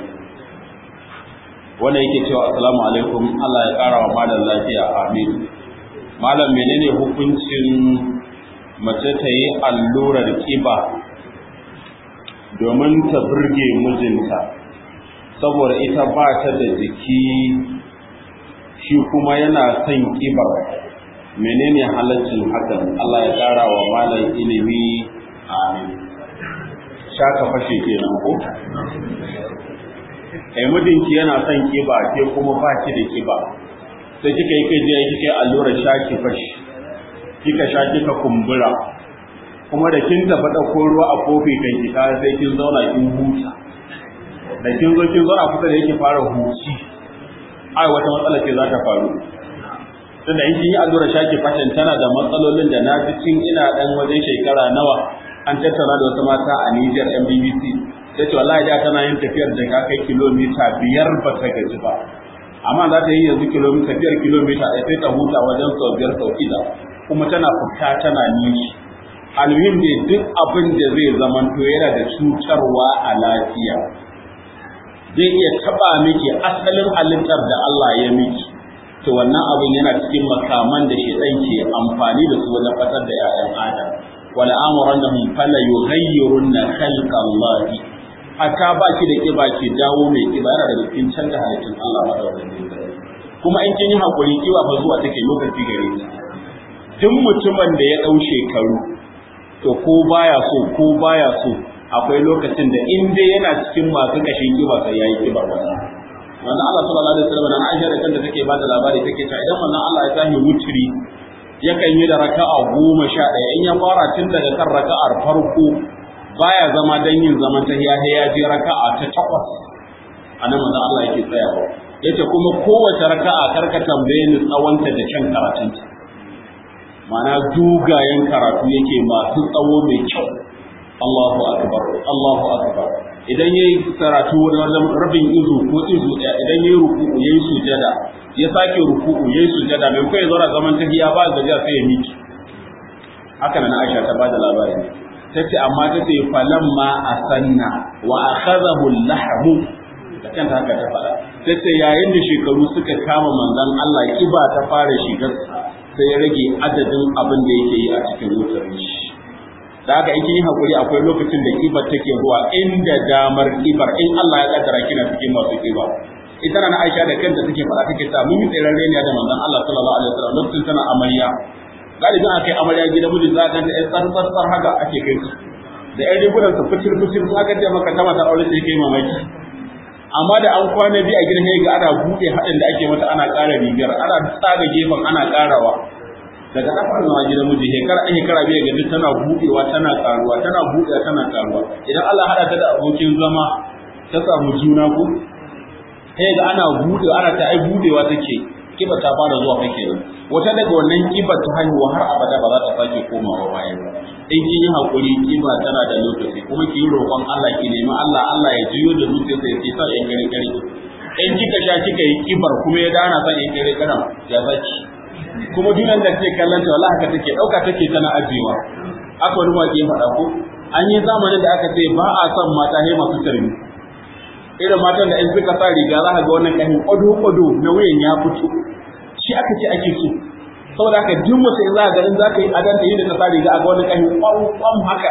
wanda yake cewa assalamu alaikum Allah ya kara wa malam lafiya amin malam menene hukuncin mace ta yi allurar kiba domin ta burge mijinta saboda ita ba ta da jiki shi kuma yana son kibar menene halaccin hakan Allah ya ƙara wa malam ilimi amin shaka fashe kenan ko eh mijinki yana son kiba ke kuma ba ki da kiba sai kika yi kai je kika yi allurar shaki fashi kika sha kika kumbura kuma da kin tafi ɗauko ruwa a kofi kan ki sai kin zauna kin huta da kin zo kin zauna kusa da yake fara huci ai wata matsala ce za ta faru tunda in kin yi allurar shaki fashin tana da matsalolin da na ji cin ina dan wajen shekara nawa an tattauna da wasu mata a Niger MBBC ta ce wallahi da tana yin tafiyar da ka kai kilomita biyar ba ta gaji ba amma za ta yi yanzu kilomita biyar kilomita ɗaya sai ta huta wajen sau biyar sau shida kuma tana fita tana nishi almuhim ne duk abin da zai zamanto yana da cutarwa a lafiya zai iya taba miki asalin halittar da Allah ya miki to wannan abin yana cikin makaman da shedan ke amfani da su wajen fatar da 'ya'yan adam wala amurannahum fala yughayyirunna khalqa Allah hatta ba ki da kiba ki dawo mai kiba yana da cikin canza halittun Allah madaukakin kuma in kin yi hakuri kiba fa zuwa take lokaci gare ki duk mutumin da ya dau shekaru to ko baya so ko baya so akwai lokacin da in dai yana cikin masu kashin kiba sai yayi kiba wannan wannan Allah sallallahu alaihi wasallam na Aisha da kanta take bada labari take cewa idan wannan Allah ya tahi wutri yakan yi da raka'a goma sha ɗaya in ya fara tun daga kan raka'ar farko baya zama dan yin zaman tahiya sai ya je raka'a ta takwas anan manzo Allah yake tsayawa yace kuma kowace raka'a karka tambaye ni tsawonta da kyan karatunta ma'ana dugayen karatu yake masu tsawo mai kyau Allahu akbar Allahu akbar idan yayi karatu wajen rabin izu ko izu ɗaya idan yayi ruku'u yayi sujada ya sake ruku'u yayi sujada mai kai zaura zaman tahiya ba gajiya sai ya miki haka nan Aisha ta bada labarin tace amma tace falamma asanna wa akhadahu al-lahmu da kanta haka ta fara tace yayin da shekaru suka kama manzon Allah kiba ta fara shigar sai ya rage adadin abin da yake yi a cikin wutar shi da haka in kin yi hakuri akwai lokacin da kibar take zuwa inda damar kibar in Allah ya kaddara kina cikin masu kiba ita na Aisha da kanta take faɗa take ta mun yi tseren reniya da manzon Allah sallallahu alaihi wasallam lokacin tana amarya galibin aka yi amarya gida miji za ka ga ɗan tsar tsar tsar haka ake kai su da ƴan rigunan su fitir fitir su aka ce maka ta mata aure sai kai mamaki amma da an kwana biyu a gidan ga ana buɗe haɗin da ake mata ana ƙara rigar ana tsaga gefen ana ƙarawa daga na fara zama gidan miji shekara an shekara biyu ga duk tana buɗewa tana ƙaruwa tana buɗewa tana ƙaruwa idan Allah haɗa ta da abokin zama ta samu juna ko sai ga ana buɗewa ana ta ai buɗewa take kiba ta fara zuwa kake nan wata daga wannan kiba ta haihuwa har abada ba za ta sake komawa baya ba in kin yi hakuri kiba tana da lokaci kuma ki yi roƙon Allah ki nemi Allah Allah ya jiyo da zuciyarsa ya ke sa yan gare gare in kika sha kika yi kibar kuma ya dana san yan gare gare ya zaki kuma dunan da ke kallon ta wallahi haka take dauka take tana ajewa aka wani waƙe faɗa ko an yi zamanin da aka ce ba a son mata he masu tarbi irin matan da in suka sa riga za ka ga wannan kahin kwado-kwado na wuyan ya fito shi aka ce ake so saboda haka duk mutum in za ka ga in za ka yi adan da yi da ta sa riga a ga wannan kahin kwam haka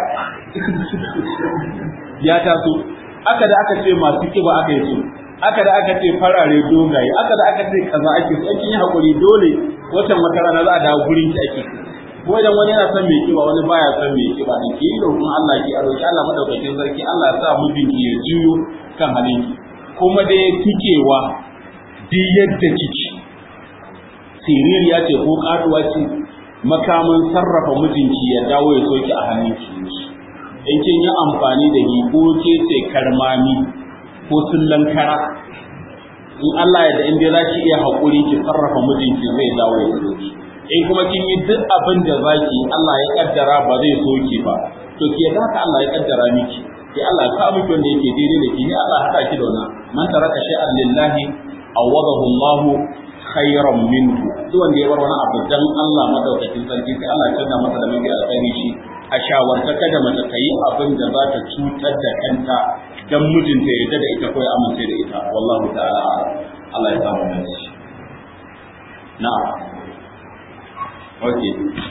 ya taso aka da aka ce masu kiba aka yi so aka da aka ce farare dogaye aka da aka ce kaza ake so kin yi hakuri dole watan wata rana za a dawo gurin ki ake ko idan wani yana son mai kiba wani baya son mai kiba ne ki yi roƙon Allah ki a roƙi Allah madaukakin sarki Allah ya sa mijinki ya juyo kan halinki kuma da ya kikewa duk yadda kike siririya ce ko katuwa ce makamin sarrafa mijinki ya dawo ya soki a hannunki in kin yi amfani da hi ko ke ce karmami ko sullan kara in Allah ya da in dai za ki iya haƙuri ki sarrafa mijinki zai dawo ya soki in kuma kin yi duk abin da zaki Allah ya kaddara ba zai soki ba to ke da haka Allah ya kaddara miki ki Allah ka miki wanda yake daidai da ki ni Allah haka ki da wannan man taraka shay'an lillahi awadahu Allah khairan minhu duk wanda ya bar wani abu dan Allah madaukakin sarki sai Allah ya canza masa da mafi alkhairi shi a shawarta kada mace ta yi abin da za ta cutar da kanta dan mijinta ya yarda da ita ko ya amince da ita wallahu ta'ala Allah ya samu da shi na'am okay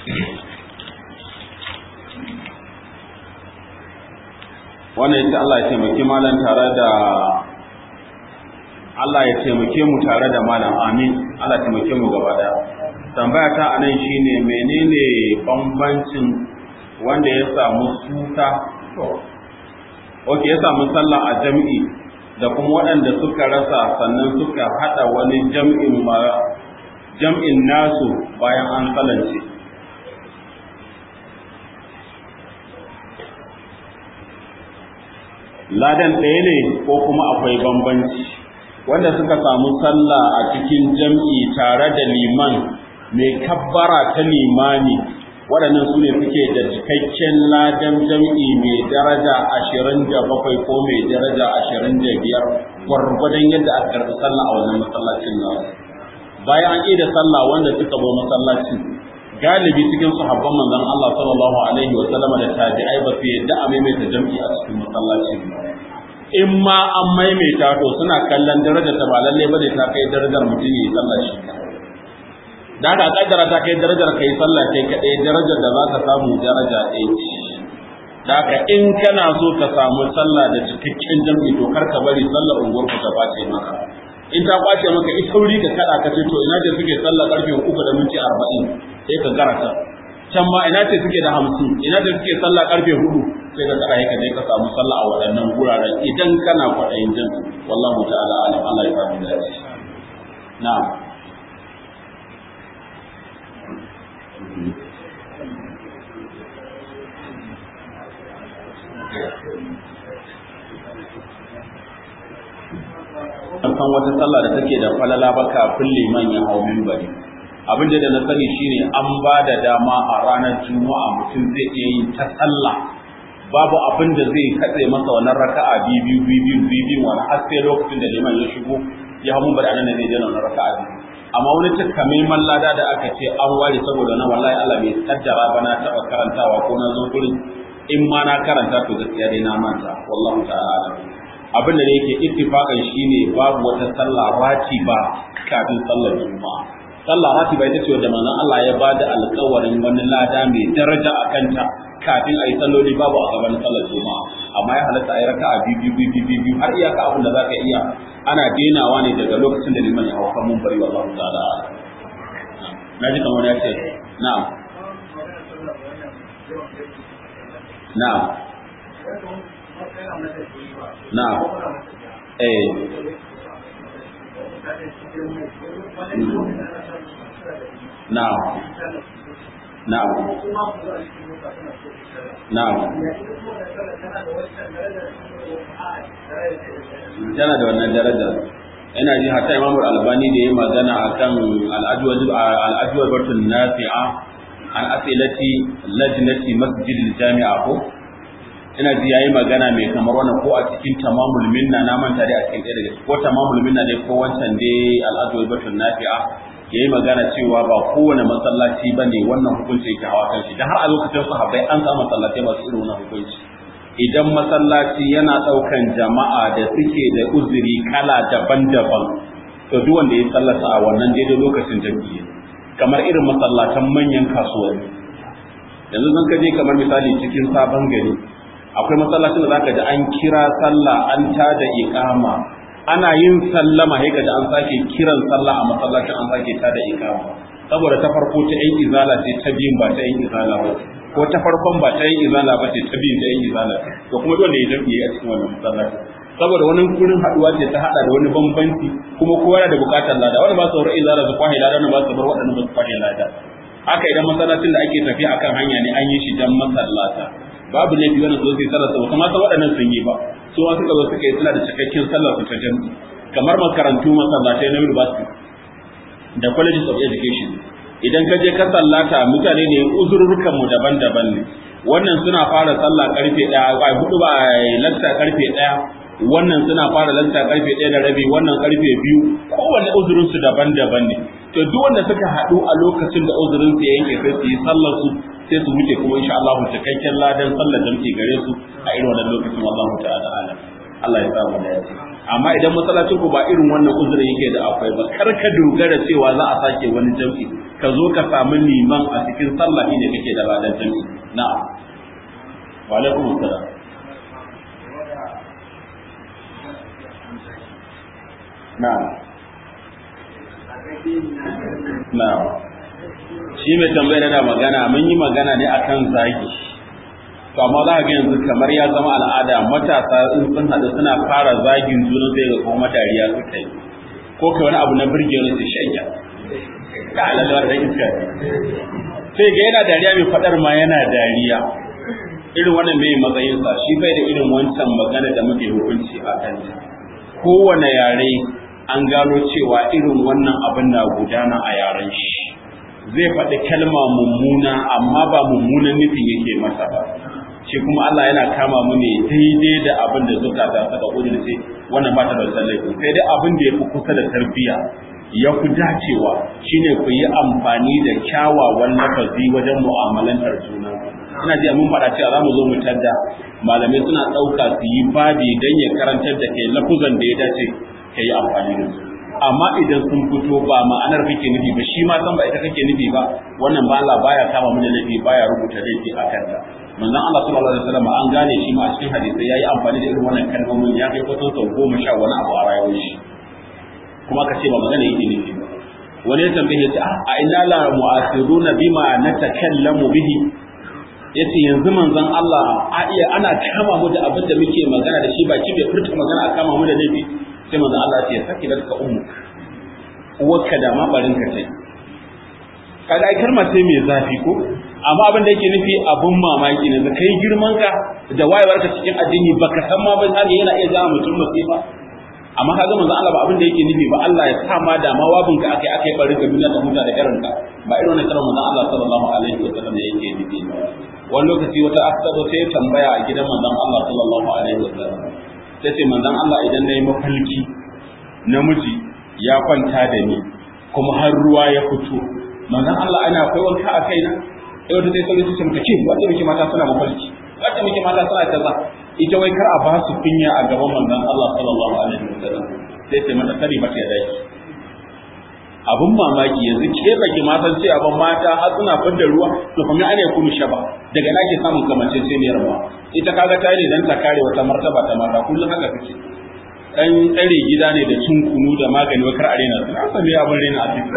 wannan yace Allah ya taimaki malam tare da Allah ya taimake mu tare da malam amin Allah ya taimake mu gaba daya tambaya ta anan shine menene bambancin wanda ya samu suka to okay ya samu sallah a jami'i da kuma waɗanda suka rasa sannan suka haɗa wani jam'in jam'in nasu bayan an salance ladan ɗaya ne ko kuma akwai bambanci wanda suka samu sallah a cikin jam'i tare da liman mai kabbara ta limani waɗannan su ne suke da cikakken ladan jam'i mai daraja ashirin da bakwai ko mai daraja ashirin da biyar gwargwadon yadda aka karɓi sallah a wannan masallacin nasu bayan an da sallah wanda suka zo masallacin galibi cikin sahabban manzon Allah sallallahu alaihi wa sallama da tabi'ai ba su yadda a maimaita jam'i a cikin masallacin in ma an maimaita to suna kallon darajar ta ba lalle bane ta kai darajar mutum yayi sallah shi da haka kaddara ta kai darajar kai sallah kai kadai darajar da za ka samu daraja ɗaya ce da haka in kana so ka samu sallah da cikakken jam'i to kar ka bari sallar unguwar ku ta bace maka in ta kwace maka ita sauri ka kada ka ce to ina ce suke sallah karfe uku da minti arba'in sai ka garata can ma ina ce suke da hamsin ina ce suke sallah karfe hudu sai ka kada ka je ka samu sallah a waɗannan guraren idan kana kwaɗayin jin wallahu ta'ala alam Allah ya samu dace na'am san wata sallah da take da falala ba kafin liman ya hau minbari abin da na sani shine an ba da dama a ranar juma'a mutum zai iya yin ta sallah babu abin da zai katse masa wannan raka'a biyu biyu biyu biyu wani har sai lokacin da liman ya shigo ya hau minbari anan ne zai je wannan raka'a biyu amma wani takamaiman lada da aka ce an ware saboda na wallahi Allah bai kaddara ba na taɓa karantawa ko na zo gurin in ma na karanta to gaskiya dai na manta wallahu ta'ala abin da yake ittifaqan shine babu wata sallah ratiba kafin sallar juma'a sallah ratiba ita ce wanda manzon Allah ya bada alƙawarin wani lada mai daraja a kanta kafin a yi salloli babu a gaban sallar juma'a amma ya halatta a yi raka'a biyu biyu biyu biyu har iyaka abin da zaka iya ana denawa ne daga lokacin da liman ya hauka mun bari wallahu ta'ala na ji kamar ya ce na'am na'am na'am eh na'am na'am na'am tana da wannan daraja ina ji hatta imamu albani da ya magana akan al'adwar batun nafi'a an asilati lajnati masjidil jami'a ko ina ji yayi magana mai kamar wannan ko a cikin tamamul minna na manta dai a cikin ɗaya daga ko tamamul minna dai ko wancan dai al'adwar batun nafi'a yayi magana cewa ba kowane masallaci bane wannan hukunci yake hawa kan shi dan har a lokacin sahabbai an samu masallatai masu irin wannan hukunci idan masallaci yana ɗaukan jama'a da suke da uzuri kala daban-daban to duk wanda ya sallata a wannan daidai lokacin jami'i kamar irin masallatan manyan kasuwanni yanzu zan kaje kamar misali cikin sabon gari akwai masallacin da zaka ji an kira sallah an tada iqama ana yin sallama sai kaji an sake kiran sallah a masallacin an sake tada iqama saboda ta farko ta yan izala ce ta biyun ba ta yan izala ba ko ta farkon ba ta yin izala ba ce ta biyun ta yin izala to kuma dole ya jam'i a cikin wannan masallaci saboda wani kurin haduwa ce ta hada da wani bambanci kuma kowa yana da bukatar lada wani ba su bar izala su kwahe lada wani ba su bar waɗannan ba su kwahe lada haka idan masallacin da ake tafiya akan hanya ne an yi shi dan masallata babu laifi wani su sai sallar su kuma ta waɗannan sun yi ba su ma suka zo suka yi suna da cikakken sallar su ta jam'i kamar makarantu masallatai na university da colleges of education idan ka je ka sallata mutane ne uzurrukan mu daban-daban ne wannan suna fara sallah karfe 1 ai hudu ba lanta karfe 1 wannan suna fara lanta karfe 1 da rabi wannan karfe 2 kowanne uzurin su daban-daban ne to duk wanda suka haɗu a lokacin da uzurin su ya yanke sai su yi sallar su sai su wuce kuma insha Allah cikakken ladan sallar jam'i gare su a irin wannan lokacin wallahu ta'ala alam Allah ya samu da yaci amma idan masallacin ku ba irin wannan uzurin yake da akwai ba kar ka dogara cewa za a sake wani jam'i ka zo ka samu liman a cikin sallah ne kake da ladan jam'i na'am wa alaikum assalam na'am na'am shi mai tambayar da magana mun yi magana ne akan zagi to amma za ka ga yanzu kamar ya zama al'ada matasa in sun haɗu suna fara zagin juna sai ga kuma dariya suka yi ko kai wani abu na birge wani sai shanya ka alalla da iska sai ga yana dariya mai faɗar ma yana dariya irin wannan mai matsayinsa shi bai da irin wancan magana da muke hukunci a kanta kowane yare an gano cewa irin wannan abin na gudana a yaren shi zai faɗi kalma mummuna amma ba mummunan nufin yake masa ba shi kuma Allah yana kama mu ne daidai da abin da zukata suka kudurce wannan ba ta da laifi sai dai abin da ya fi kusa da tarbiyya ya fi dacewa shine ku yi amfani da kyawawan lafazi wajen mu'amalantar juna ina ji mun faɗa cewa za mu zo mu tadda malamai suna ɗauka su yi babi don ya karantar da kai lafuzan da ya dace ka yi amfani da su amma idan sun fito ba ma'anar kake nufi ba shi ma san ba ita kake nufi ba wannan ba Allah baya kama mu da laifi baya rubuta laifi a kanta manzon Allah sallallahu alaihi wasallam an gane shi ma a cikin hadisi yayi amfani da irin wannan kalmomin ya kai kusan sau goma sha wani abu a rayuwar shi kuma ka ce ba magana yake nufi ba wani ya tambaye ta a ina la mu'asiruna bima natakallamu bihi yace yanzu manzon Allah a iya ana kama mu da abin da muke magana da shi baki bai furta magana a kama mu da laifi sai manzon Allah ya ce saki da ka ummu uwarka da ma barin ka tai kaga ai kalmar sai mai zafi ko amma abin da yake nufi abun mamaki ne kai girman ka da wayewar ka cikin addini baka san ma ba sai yana iya zama mutum masifa amma kaga manzon Allah ba abin da yake nufi ba Allah ya sa ma da ma wabin ka akai akai barin ka duniya ta huta da garanka ba irin wannan kalmar manzon Allah sallallahu alaihi wa sallam da yake nufi wani lokaci wata asado sai tambaya a gidan manzon Allah sallallahu alaihi wa sallam sai ce manzon Allah idan nayi mafalki namiji ya kwanta da ni kuma har ruwa ya fito manzon Allah ana akwai wanka a kaina sai wata sai sauri ce maka ce wanda muke mata suna mafalki wanda muke mata suna kaza ita wai kar a ba su kunya a gaban manzon Allah sallallahu alaihi wa sallam sai ce mata kari mata ya daki abun mamaki yanzu ke baki ma san cewa ban mata har suna fidda ruwa to kuma ana kunu shaba daga na ke samun kamancin sai ne rawa ita kaga ta ne dan ta kare wata martaba ta mata kullum haka kake dan tsare gida ne da cin kunu da magani wakar arena sun an sami abin rena a cikin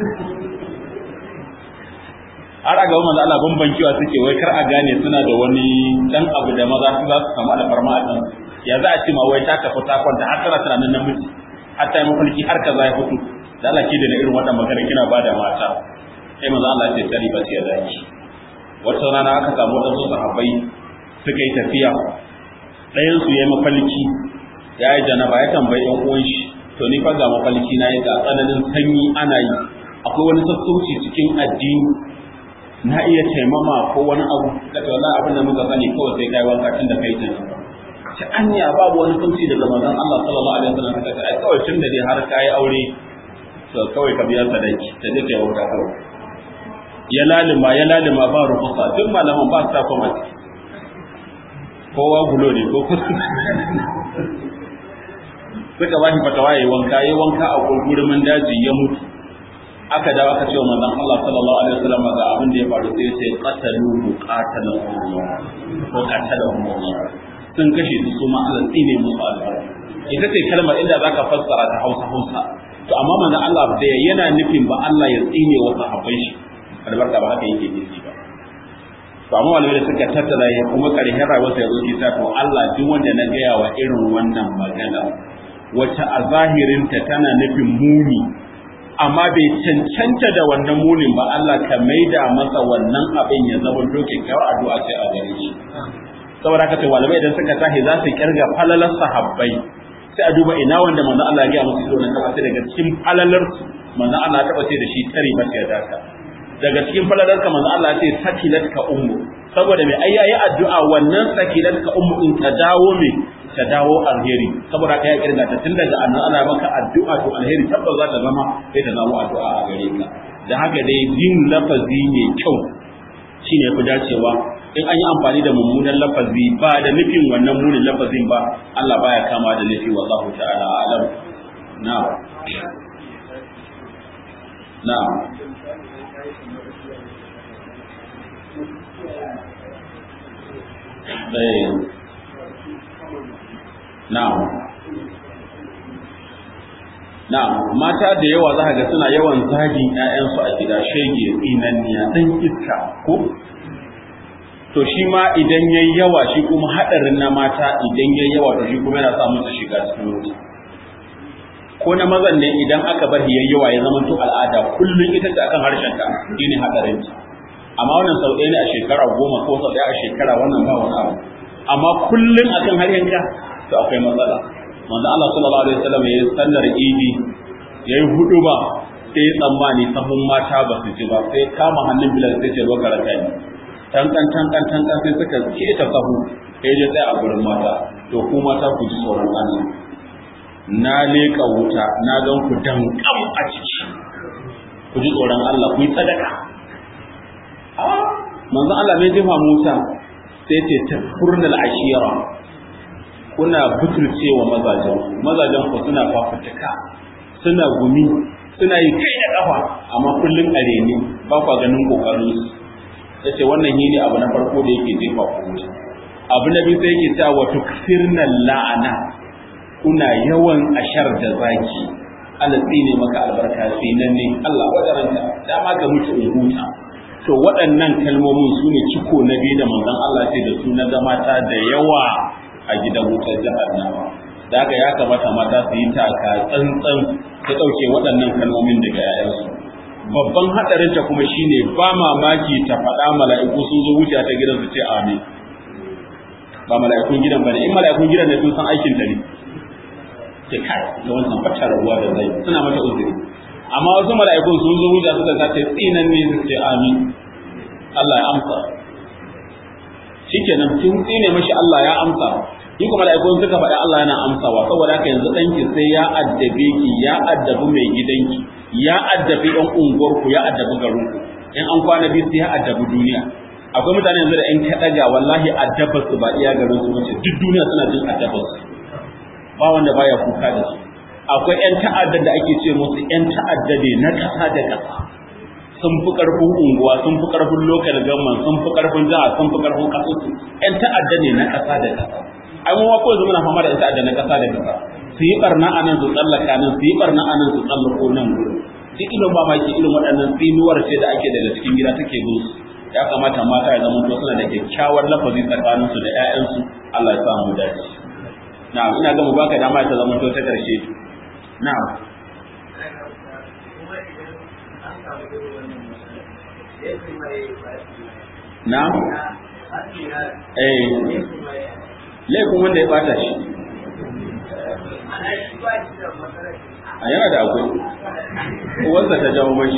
har a gaba manzo Allah bambancewa suke wai kar a gane suna da wani dan abu da maza su za su samu alfarma a kan ya za a ce ma wai ta tafi ta kwanta har tana tunanin namiji har ta yi mafarki har kaza ya fito da Allah ke da irin wannan magana kina ba da mata sai manzo Allah ce tari ba ya zaki wata rana aka samu wadansu sahabbai suka yi tafiya ɗayan su yayi mafalki ya yi janaba ya tambayi ɗan uwan shi to ni fa ga mafalki na yi ga tsananin sanyi ana yi akwai wani sassauci cikin addini na iya taimama ko wani abu kace wallahi abin da muka sani kawai sai kai wanka tun da kai tun ta anya babu wani sauci daga manzon Allah sallallahu alaihi wasallam kace ai kawai tun da dai har kai aure to kawai ka biya sadaki ta je kai wanka kawai ya lalima ya lalima ba rufusa duk malaman ba sa kuma kowa gulo ne ko suka ba shi fatawa yayi wanka yayi wanka a gurgurumin daji ya mutu aka dawo aka ce wa manzon Allah sallallahu alaihi wasallam ga abin da ya faru sai ce qataluhu qatalahu Allah ko qatalahu Allah sun kashe su su ma Allah tsine musu albarka ita ce kalmar inda zaka fassara ta Hausa Hausa to amma manzon Allah da yana nufin ba Allah ya tsine wa sahabbai shi albarka ba haka yake nufi ba to amma malamai da suka tattara ya kuma karshen rayuwarsa ya zo isa to Allah duk wanda na gaya wa irin wannan magana wacce a zahirinta tana nufin muni amma bai cancanta da wannan munin ba Allah ka maida masa wannan abin ya zama doke kyawar addu'a sai a gare shi saboda haka to malamai idan suka tahi za su kirga falalar sahabbai sai a duba ina wanda manzo Allah ya ga musu ido nan sai daga cikin falalar su manzo Allah ya taba ce da shi tare ba sai daka daga cikin falalar ka manzo Allah ya ce sakilat ka ummu saboda mai ayyayi addu'a wannan sakilat ka ummu in ta dawo me ta dawo alheri saboda ka ya kirga ta tun daga annan ana maka addu'a to alheri tabbas za ta zama sai ta zama addu'a a gare ka da haka dai jin lafazi ne kyau shine fi dacewa in an yi amfani da mummunan lafazi ba da nufin wannan munin lafazin ba Allah baya kama da nufi wallahu ta'ala alam na na eh Na'am. Na'am, mata da yawa za ga suna yawan zagin ‘ya'yansu a gida shege tsinanniya ɗan iska ko? to shi ma idan yayi yawa shi kuma hadarin na mata idan yayi yawa to shi kuma yana sa musu shiga cikin wuta ko na mazan ne idan aka bar yayi yawa ya zama to al'ada kullun ita ce akan harshen ka shine hadarin ta amma wannan sau ɗaya ne a shekara goma ko sau ɗaya a shekara wannan ba wani abu amma kullun akan harshen ka to akwai matsala manzo Allah sallallahu alaihi wasallam ya sallar idi yayi hudu ba sai tsammani sahun mata ba su ji ba sai kama hannun bilal sai ce zo karata ni tankan tankan tankan sai suka keta sahu sai je tsaya a gurin mata to ku mata ku ji tsoron Allah na leka wuta na gan ku dankam a ciki ku ji tsoron Allah ku yi sadaka manzo Allah mai jefa Musa sai ce tafurnal ashira kuna butulcewa mazajen mazajen ku suna fafutuka suna gumi suna yi kai da kafa amma kullum a reni ba kwa ganin kokarin su yace wannan ne abu na farko da yake jefa ku wuta abu na biyu sai yake cewa wa tukfirna la'ana kuna yawan ashar da zaki Allah tsine maka albarka sinan ne Allah wadaranta dama ka mutu in huta to waɗannan kalmomin su ne ciko na biyu da manzon Allah ce da su na mata da yawa a gidan wutar jahannama da haka ya kamata mata su yi taka tsantsan ta ɗauke waɗannan kalmomin daga ‘ya'yansu. Babban haɗarin ta kuma shine ba mamaki ta faɗa mala'iku sun zo wuce ta gidan su ce amin. Ba mala'ikun gidan ba ne, in mala'ikun gidan ne sun san aikin ta ne. Ke kai, da wancan fata rabuwa da zai suna mata uzuri. Amma wasu mala'ikun sun zo wuce suka ta ce tsinan ne su ce amin. Allah ya amsa. Shikenan kin tsine mashi Allah ya amsa. in kuma mala'ikun suka faɗi Allah yana amsawa saboda haka yanzu ɗanki sai ya addabe ki ya addabi mai gidanki ya addabi ɗan unguwarku ya addabi garinku in an kwana biyu sai ya addabi duniya akwai mutane yanzu da in ka ɗaga wallahi addabar su ba iya garin su wace duk duniya suna jin addabar su ba wanda baya kuka da su akwai ƴan ta'addar da ake ce musu ƴan ta'adda ne na ƙasa da ƙasa sun fi ƙarfin unguwa sun fi ƙarfin lokal government sun fi ƙarfin jiha sun fi ƙarfin ƙasarsu ƴan ta'adda ne na ƙasa da ƙasa ai mu ko yanzu muna fama da ita da na kasa da kasa su yi barna a nan su tsallaka nan su yi barna a nan su tsallako nan gurin duk irin ba maki irin waɗannan tsinuwar ce da ake daga cikin gida take bin su ya kamata mata ya zama suna da kyakkyawar lafazi tsakanin su da ƴaƴansu Allah ya sa mu dace na'am ina ga mu baka dama ta zama to ta karshe na'am na'am eh laifin wanda ya bata shi a yana da akwai uwarsa ta jawo mashi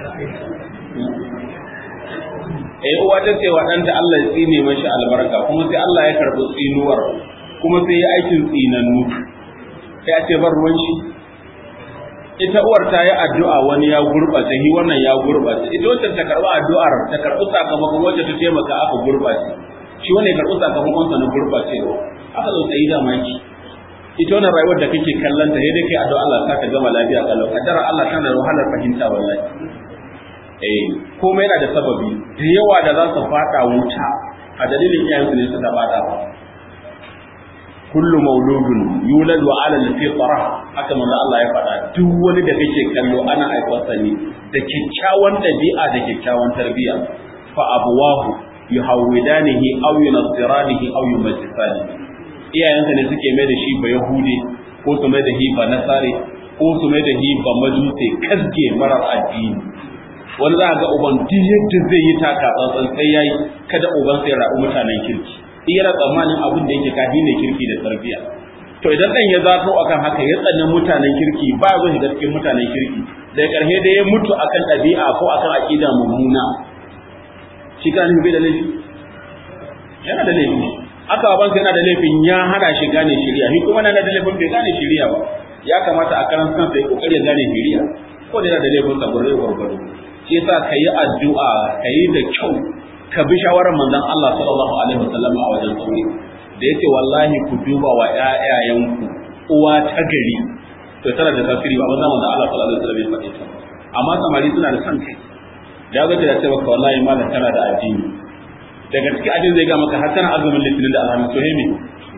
eh uwa ta ce wa ɗanta Allah ya tsine mashi albarka kuma sai Allah ya karɓi tsinuwar kuma sai ya aikin tsinannu sai a ce bar ruwan shi ita uwar ta yi addu'a wani ya gurɓace hi wannan ya gurɓace ita wacce ta karɓi addu'ar ta karɓi sakamakon wacce ta taimaka aka gurɓace shi wanda ya karɓi sakamakonsa na gurɓacewa aka zo tsayi da maki ita wannan rayuwar da kake kallon ta sai dai kai addu'a Allah ka gama lafiya kalau kaddara Allah tana da wahalar fahimta wallahi eh komai yana da sababi da yawa da za su fada wuta a dalilin iyayensu ne suka fada ba kullu mauludun yuladu ala al-fitra haka manzo Allah ya faɗa duk wani da kake kallo ana aikwasa ne da kyakkyawan dabi'a da kyakkyawan tarbiyya fa abuwahu yuhawwidanihi aw yunassiranihi aw yumajjisanihi iyayensa ne suke mai da shi ba yahude ko su mai da shi ba nasare ko su mai da shi ba majuse kasge marar addini wani za a ga uban duk yadda zai yi taka tsantsan sai yayi kada uban sai rabu mutanen kirki iya tsammanin abin da yake kafi ne kirki da tarbiyya to idan dan ya zato akan haka ya tsanna mutanen kirki ba zo shiga cikin mutanen kirki daga karshe da ya mutu akan ɗabi'a ko akan aqida mummuna shi kan bai da laifi yana da laifi aka baban yana da laifin ya hana shi gane shiriya shi kuma na da laifin bai gane shiriya ba ya kamata a karan kansa ya kokari ya gane shiriya ko da yana da laifin sa gurbe gurgudu shi yasa kayi addu'a kayi da kyau ka bi shawarar manzon Allah sallallahu alaihi wasallam a wajen sauri da yace wallahi ku duba wa ƴaƴayenku uwa ta gari to tana da tasiri ba manzon Allah sallallahu alaihi wasallam ya faɗi ta amma samari suna da son kai da ga ta ce maka wallahi malam tana da addini daga cikin ajin zai ga maka har tana azumin litinin da alhamis to hemi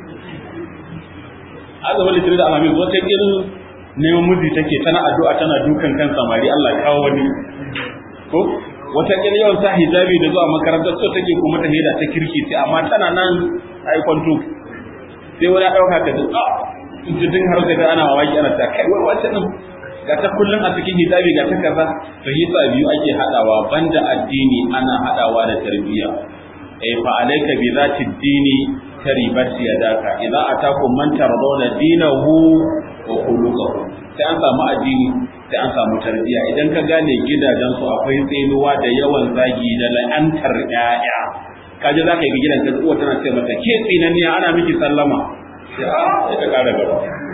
azumin litinin da alhamis wata irin neman miji take tana addu'a tana dukan kan samari Allah kawo wani ko wata kila yawan sa hijabi da zuwa makarantar so take kuma ta heda ta kirki sai amma tana nan ai kwanto sai wani dauka ka da a jidin har sai ana mamaki ana ta kai wai wace nan ga ta kullun a cikin hijabi ga ta kaza to hisa biyu ake hadawa banda addini ana hadawa da tarbiyya eh fa alayka bi zati dini taribat yadaka idza atakum man tardawna dinahu wa khuluquhu sai an samu addini sai an samu tarbiyya idan ka gane gidajen su akwai tsinuwa da yawan zagi da la'antar ƴaƴa kaje zaka yi gidan ka uwa tana ce mata ke tsinaniya ana miki sallama sai a sai ka kara gaba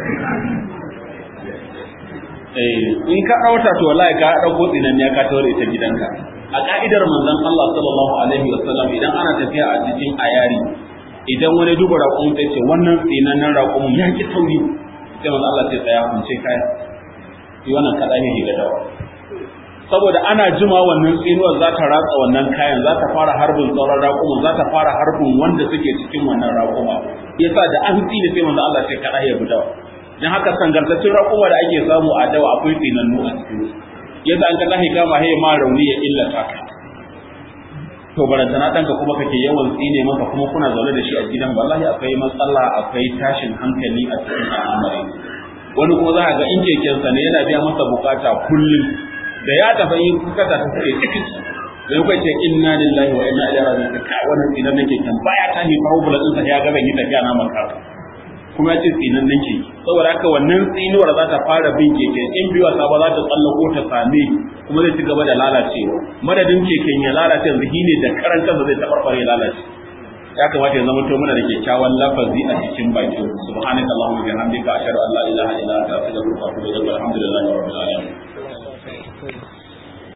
eh in ka dauta to wallahi ka dauko tsinaniya ka taure ta gidanka a ka'idar manzon Allah sallallahu alaihi wasallam idan ana tafiya a cikin ayari idan wani duba raƙon ta ce wannan tsinannen raƙon ya ki tauri sai manzon Allah sai tsaya kunce kaya shi wannan kaɗa ne ga dawa saboda ana jima wannan tsinuwar za ta ratsa wannan kayan za ta fara harbin sauran raƙuma za ta fara harbin wanda suke cikin wannan raƙuma yasa da an tsine sai manzon Allah sai kaɗa ya bi dawa dan haka sangartaccen raƙuma da ake samu a dawa akwai tsinannu a cikin yadda an ka tahi kama haye ma rauni ya illata ka to barantana ɗanka kuma kake yawan tsine maka kuma kuna zaune da shi a gidan wallahi akwai matsala akwai tashin hankali a cikin al'amari wani kuma za a ga in kekensa ne yana biya masa bukata kullum da ya tafi yin bukata ta suke cikin da yau ce inna lillahi wa inna ilaihi raji'un ka wannan tsinan nake kan baya ta ni problem ɗinsa ya ga ban yi tafiya na makara kuma ya ce tsinan nan ke saboda haka wannan tsinuwar za ta fara bin keke in biyu wasa ba za ta tsallako ta same kuma zai ci gaba da lalacewa madadin keken ya lalace yanzu shi ne da karan kansa zai tabarbare ya lalace ya kamata ya zama to muna da kyakkyawan lafazi a cikin baki subhanaka allahumma wa bihamdika ashhadu an la ilaha illa anta astaghfiruka wa atubu ilaik alhamdulillahi rabbil alamin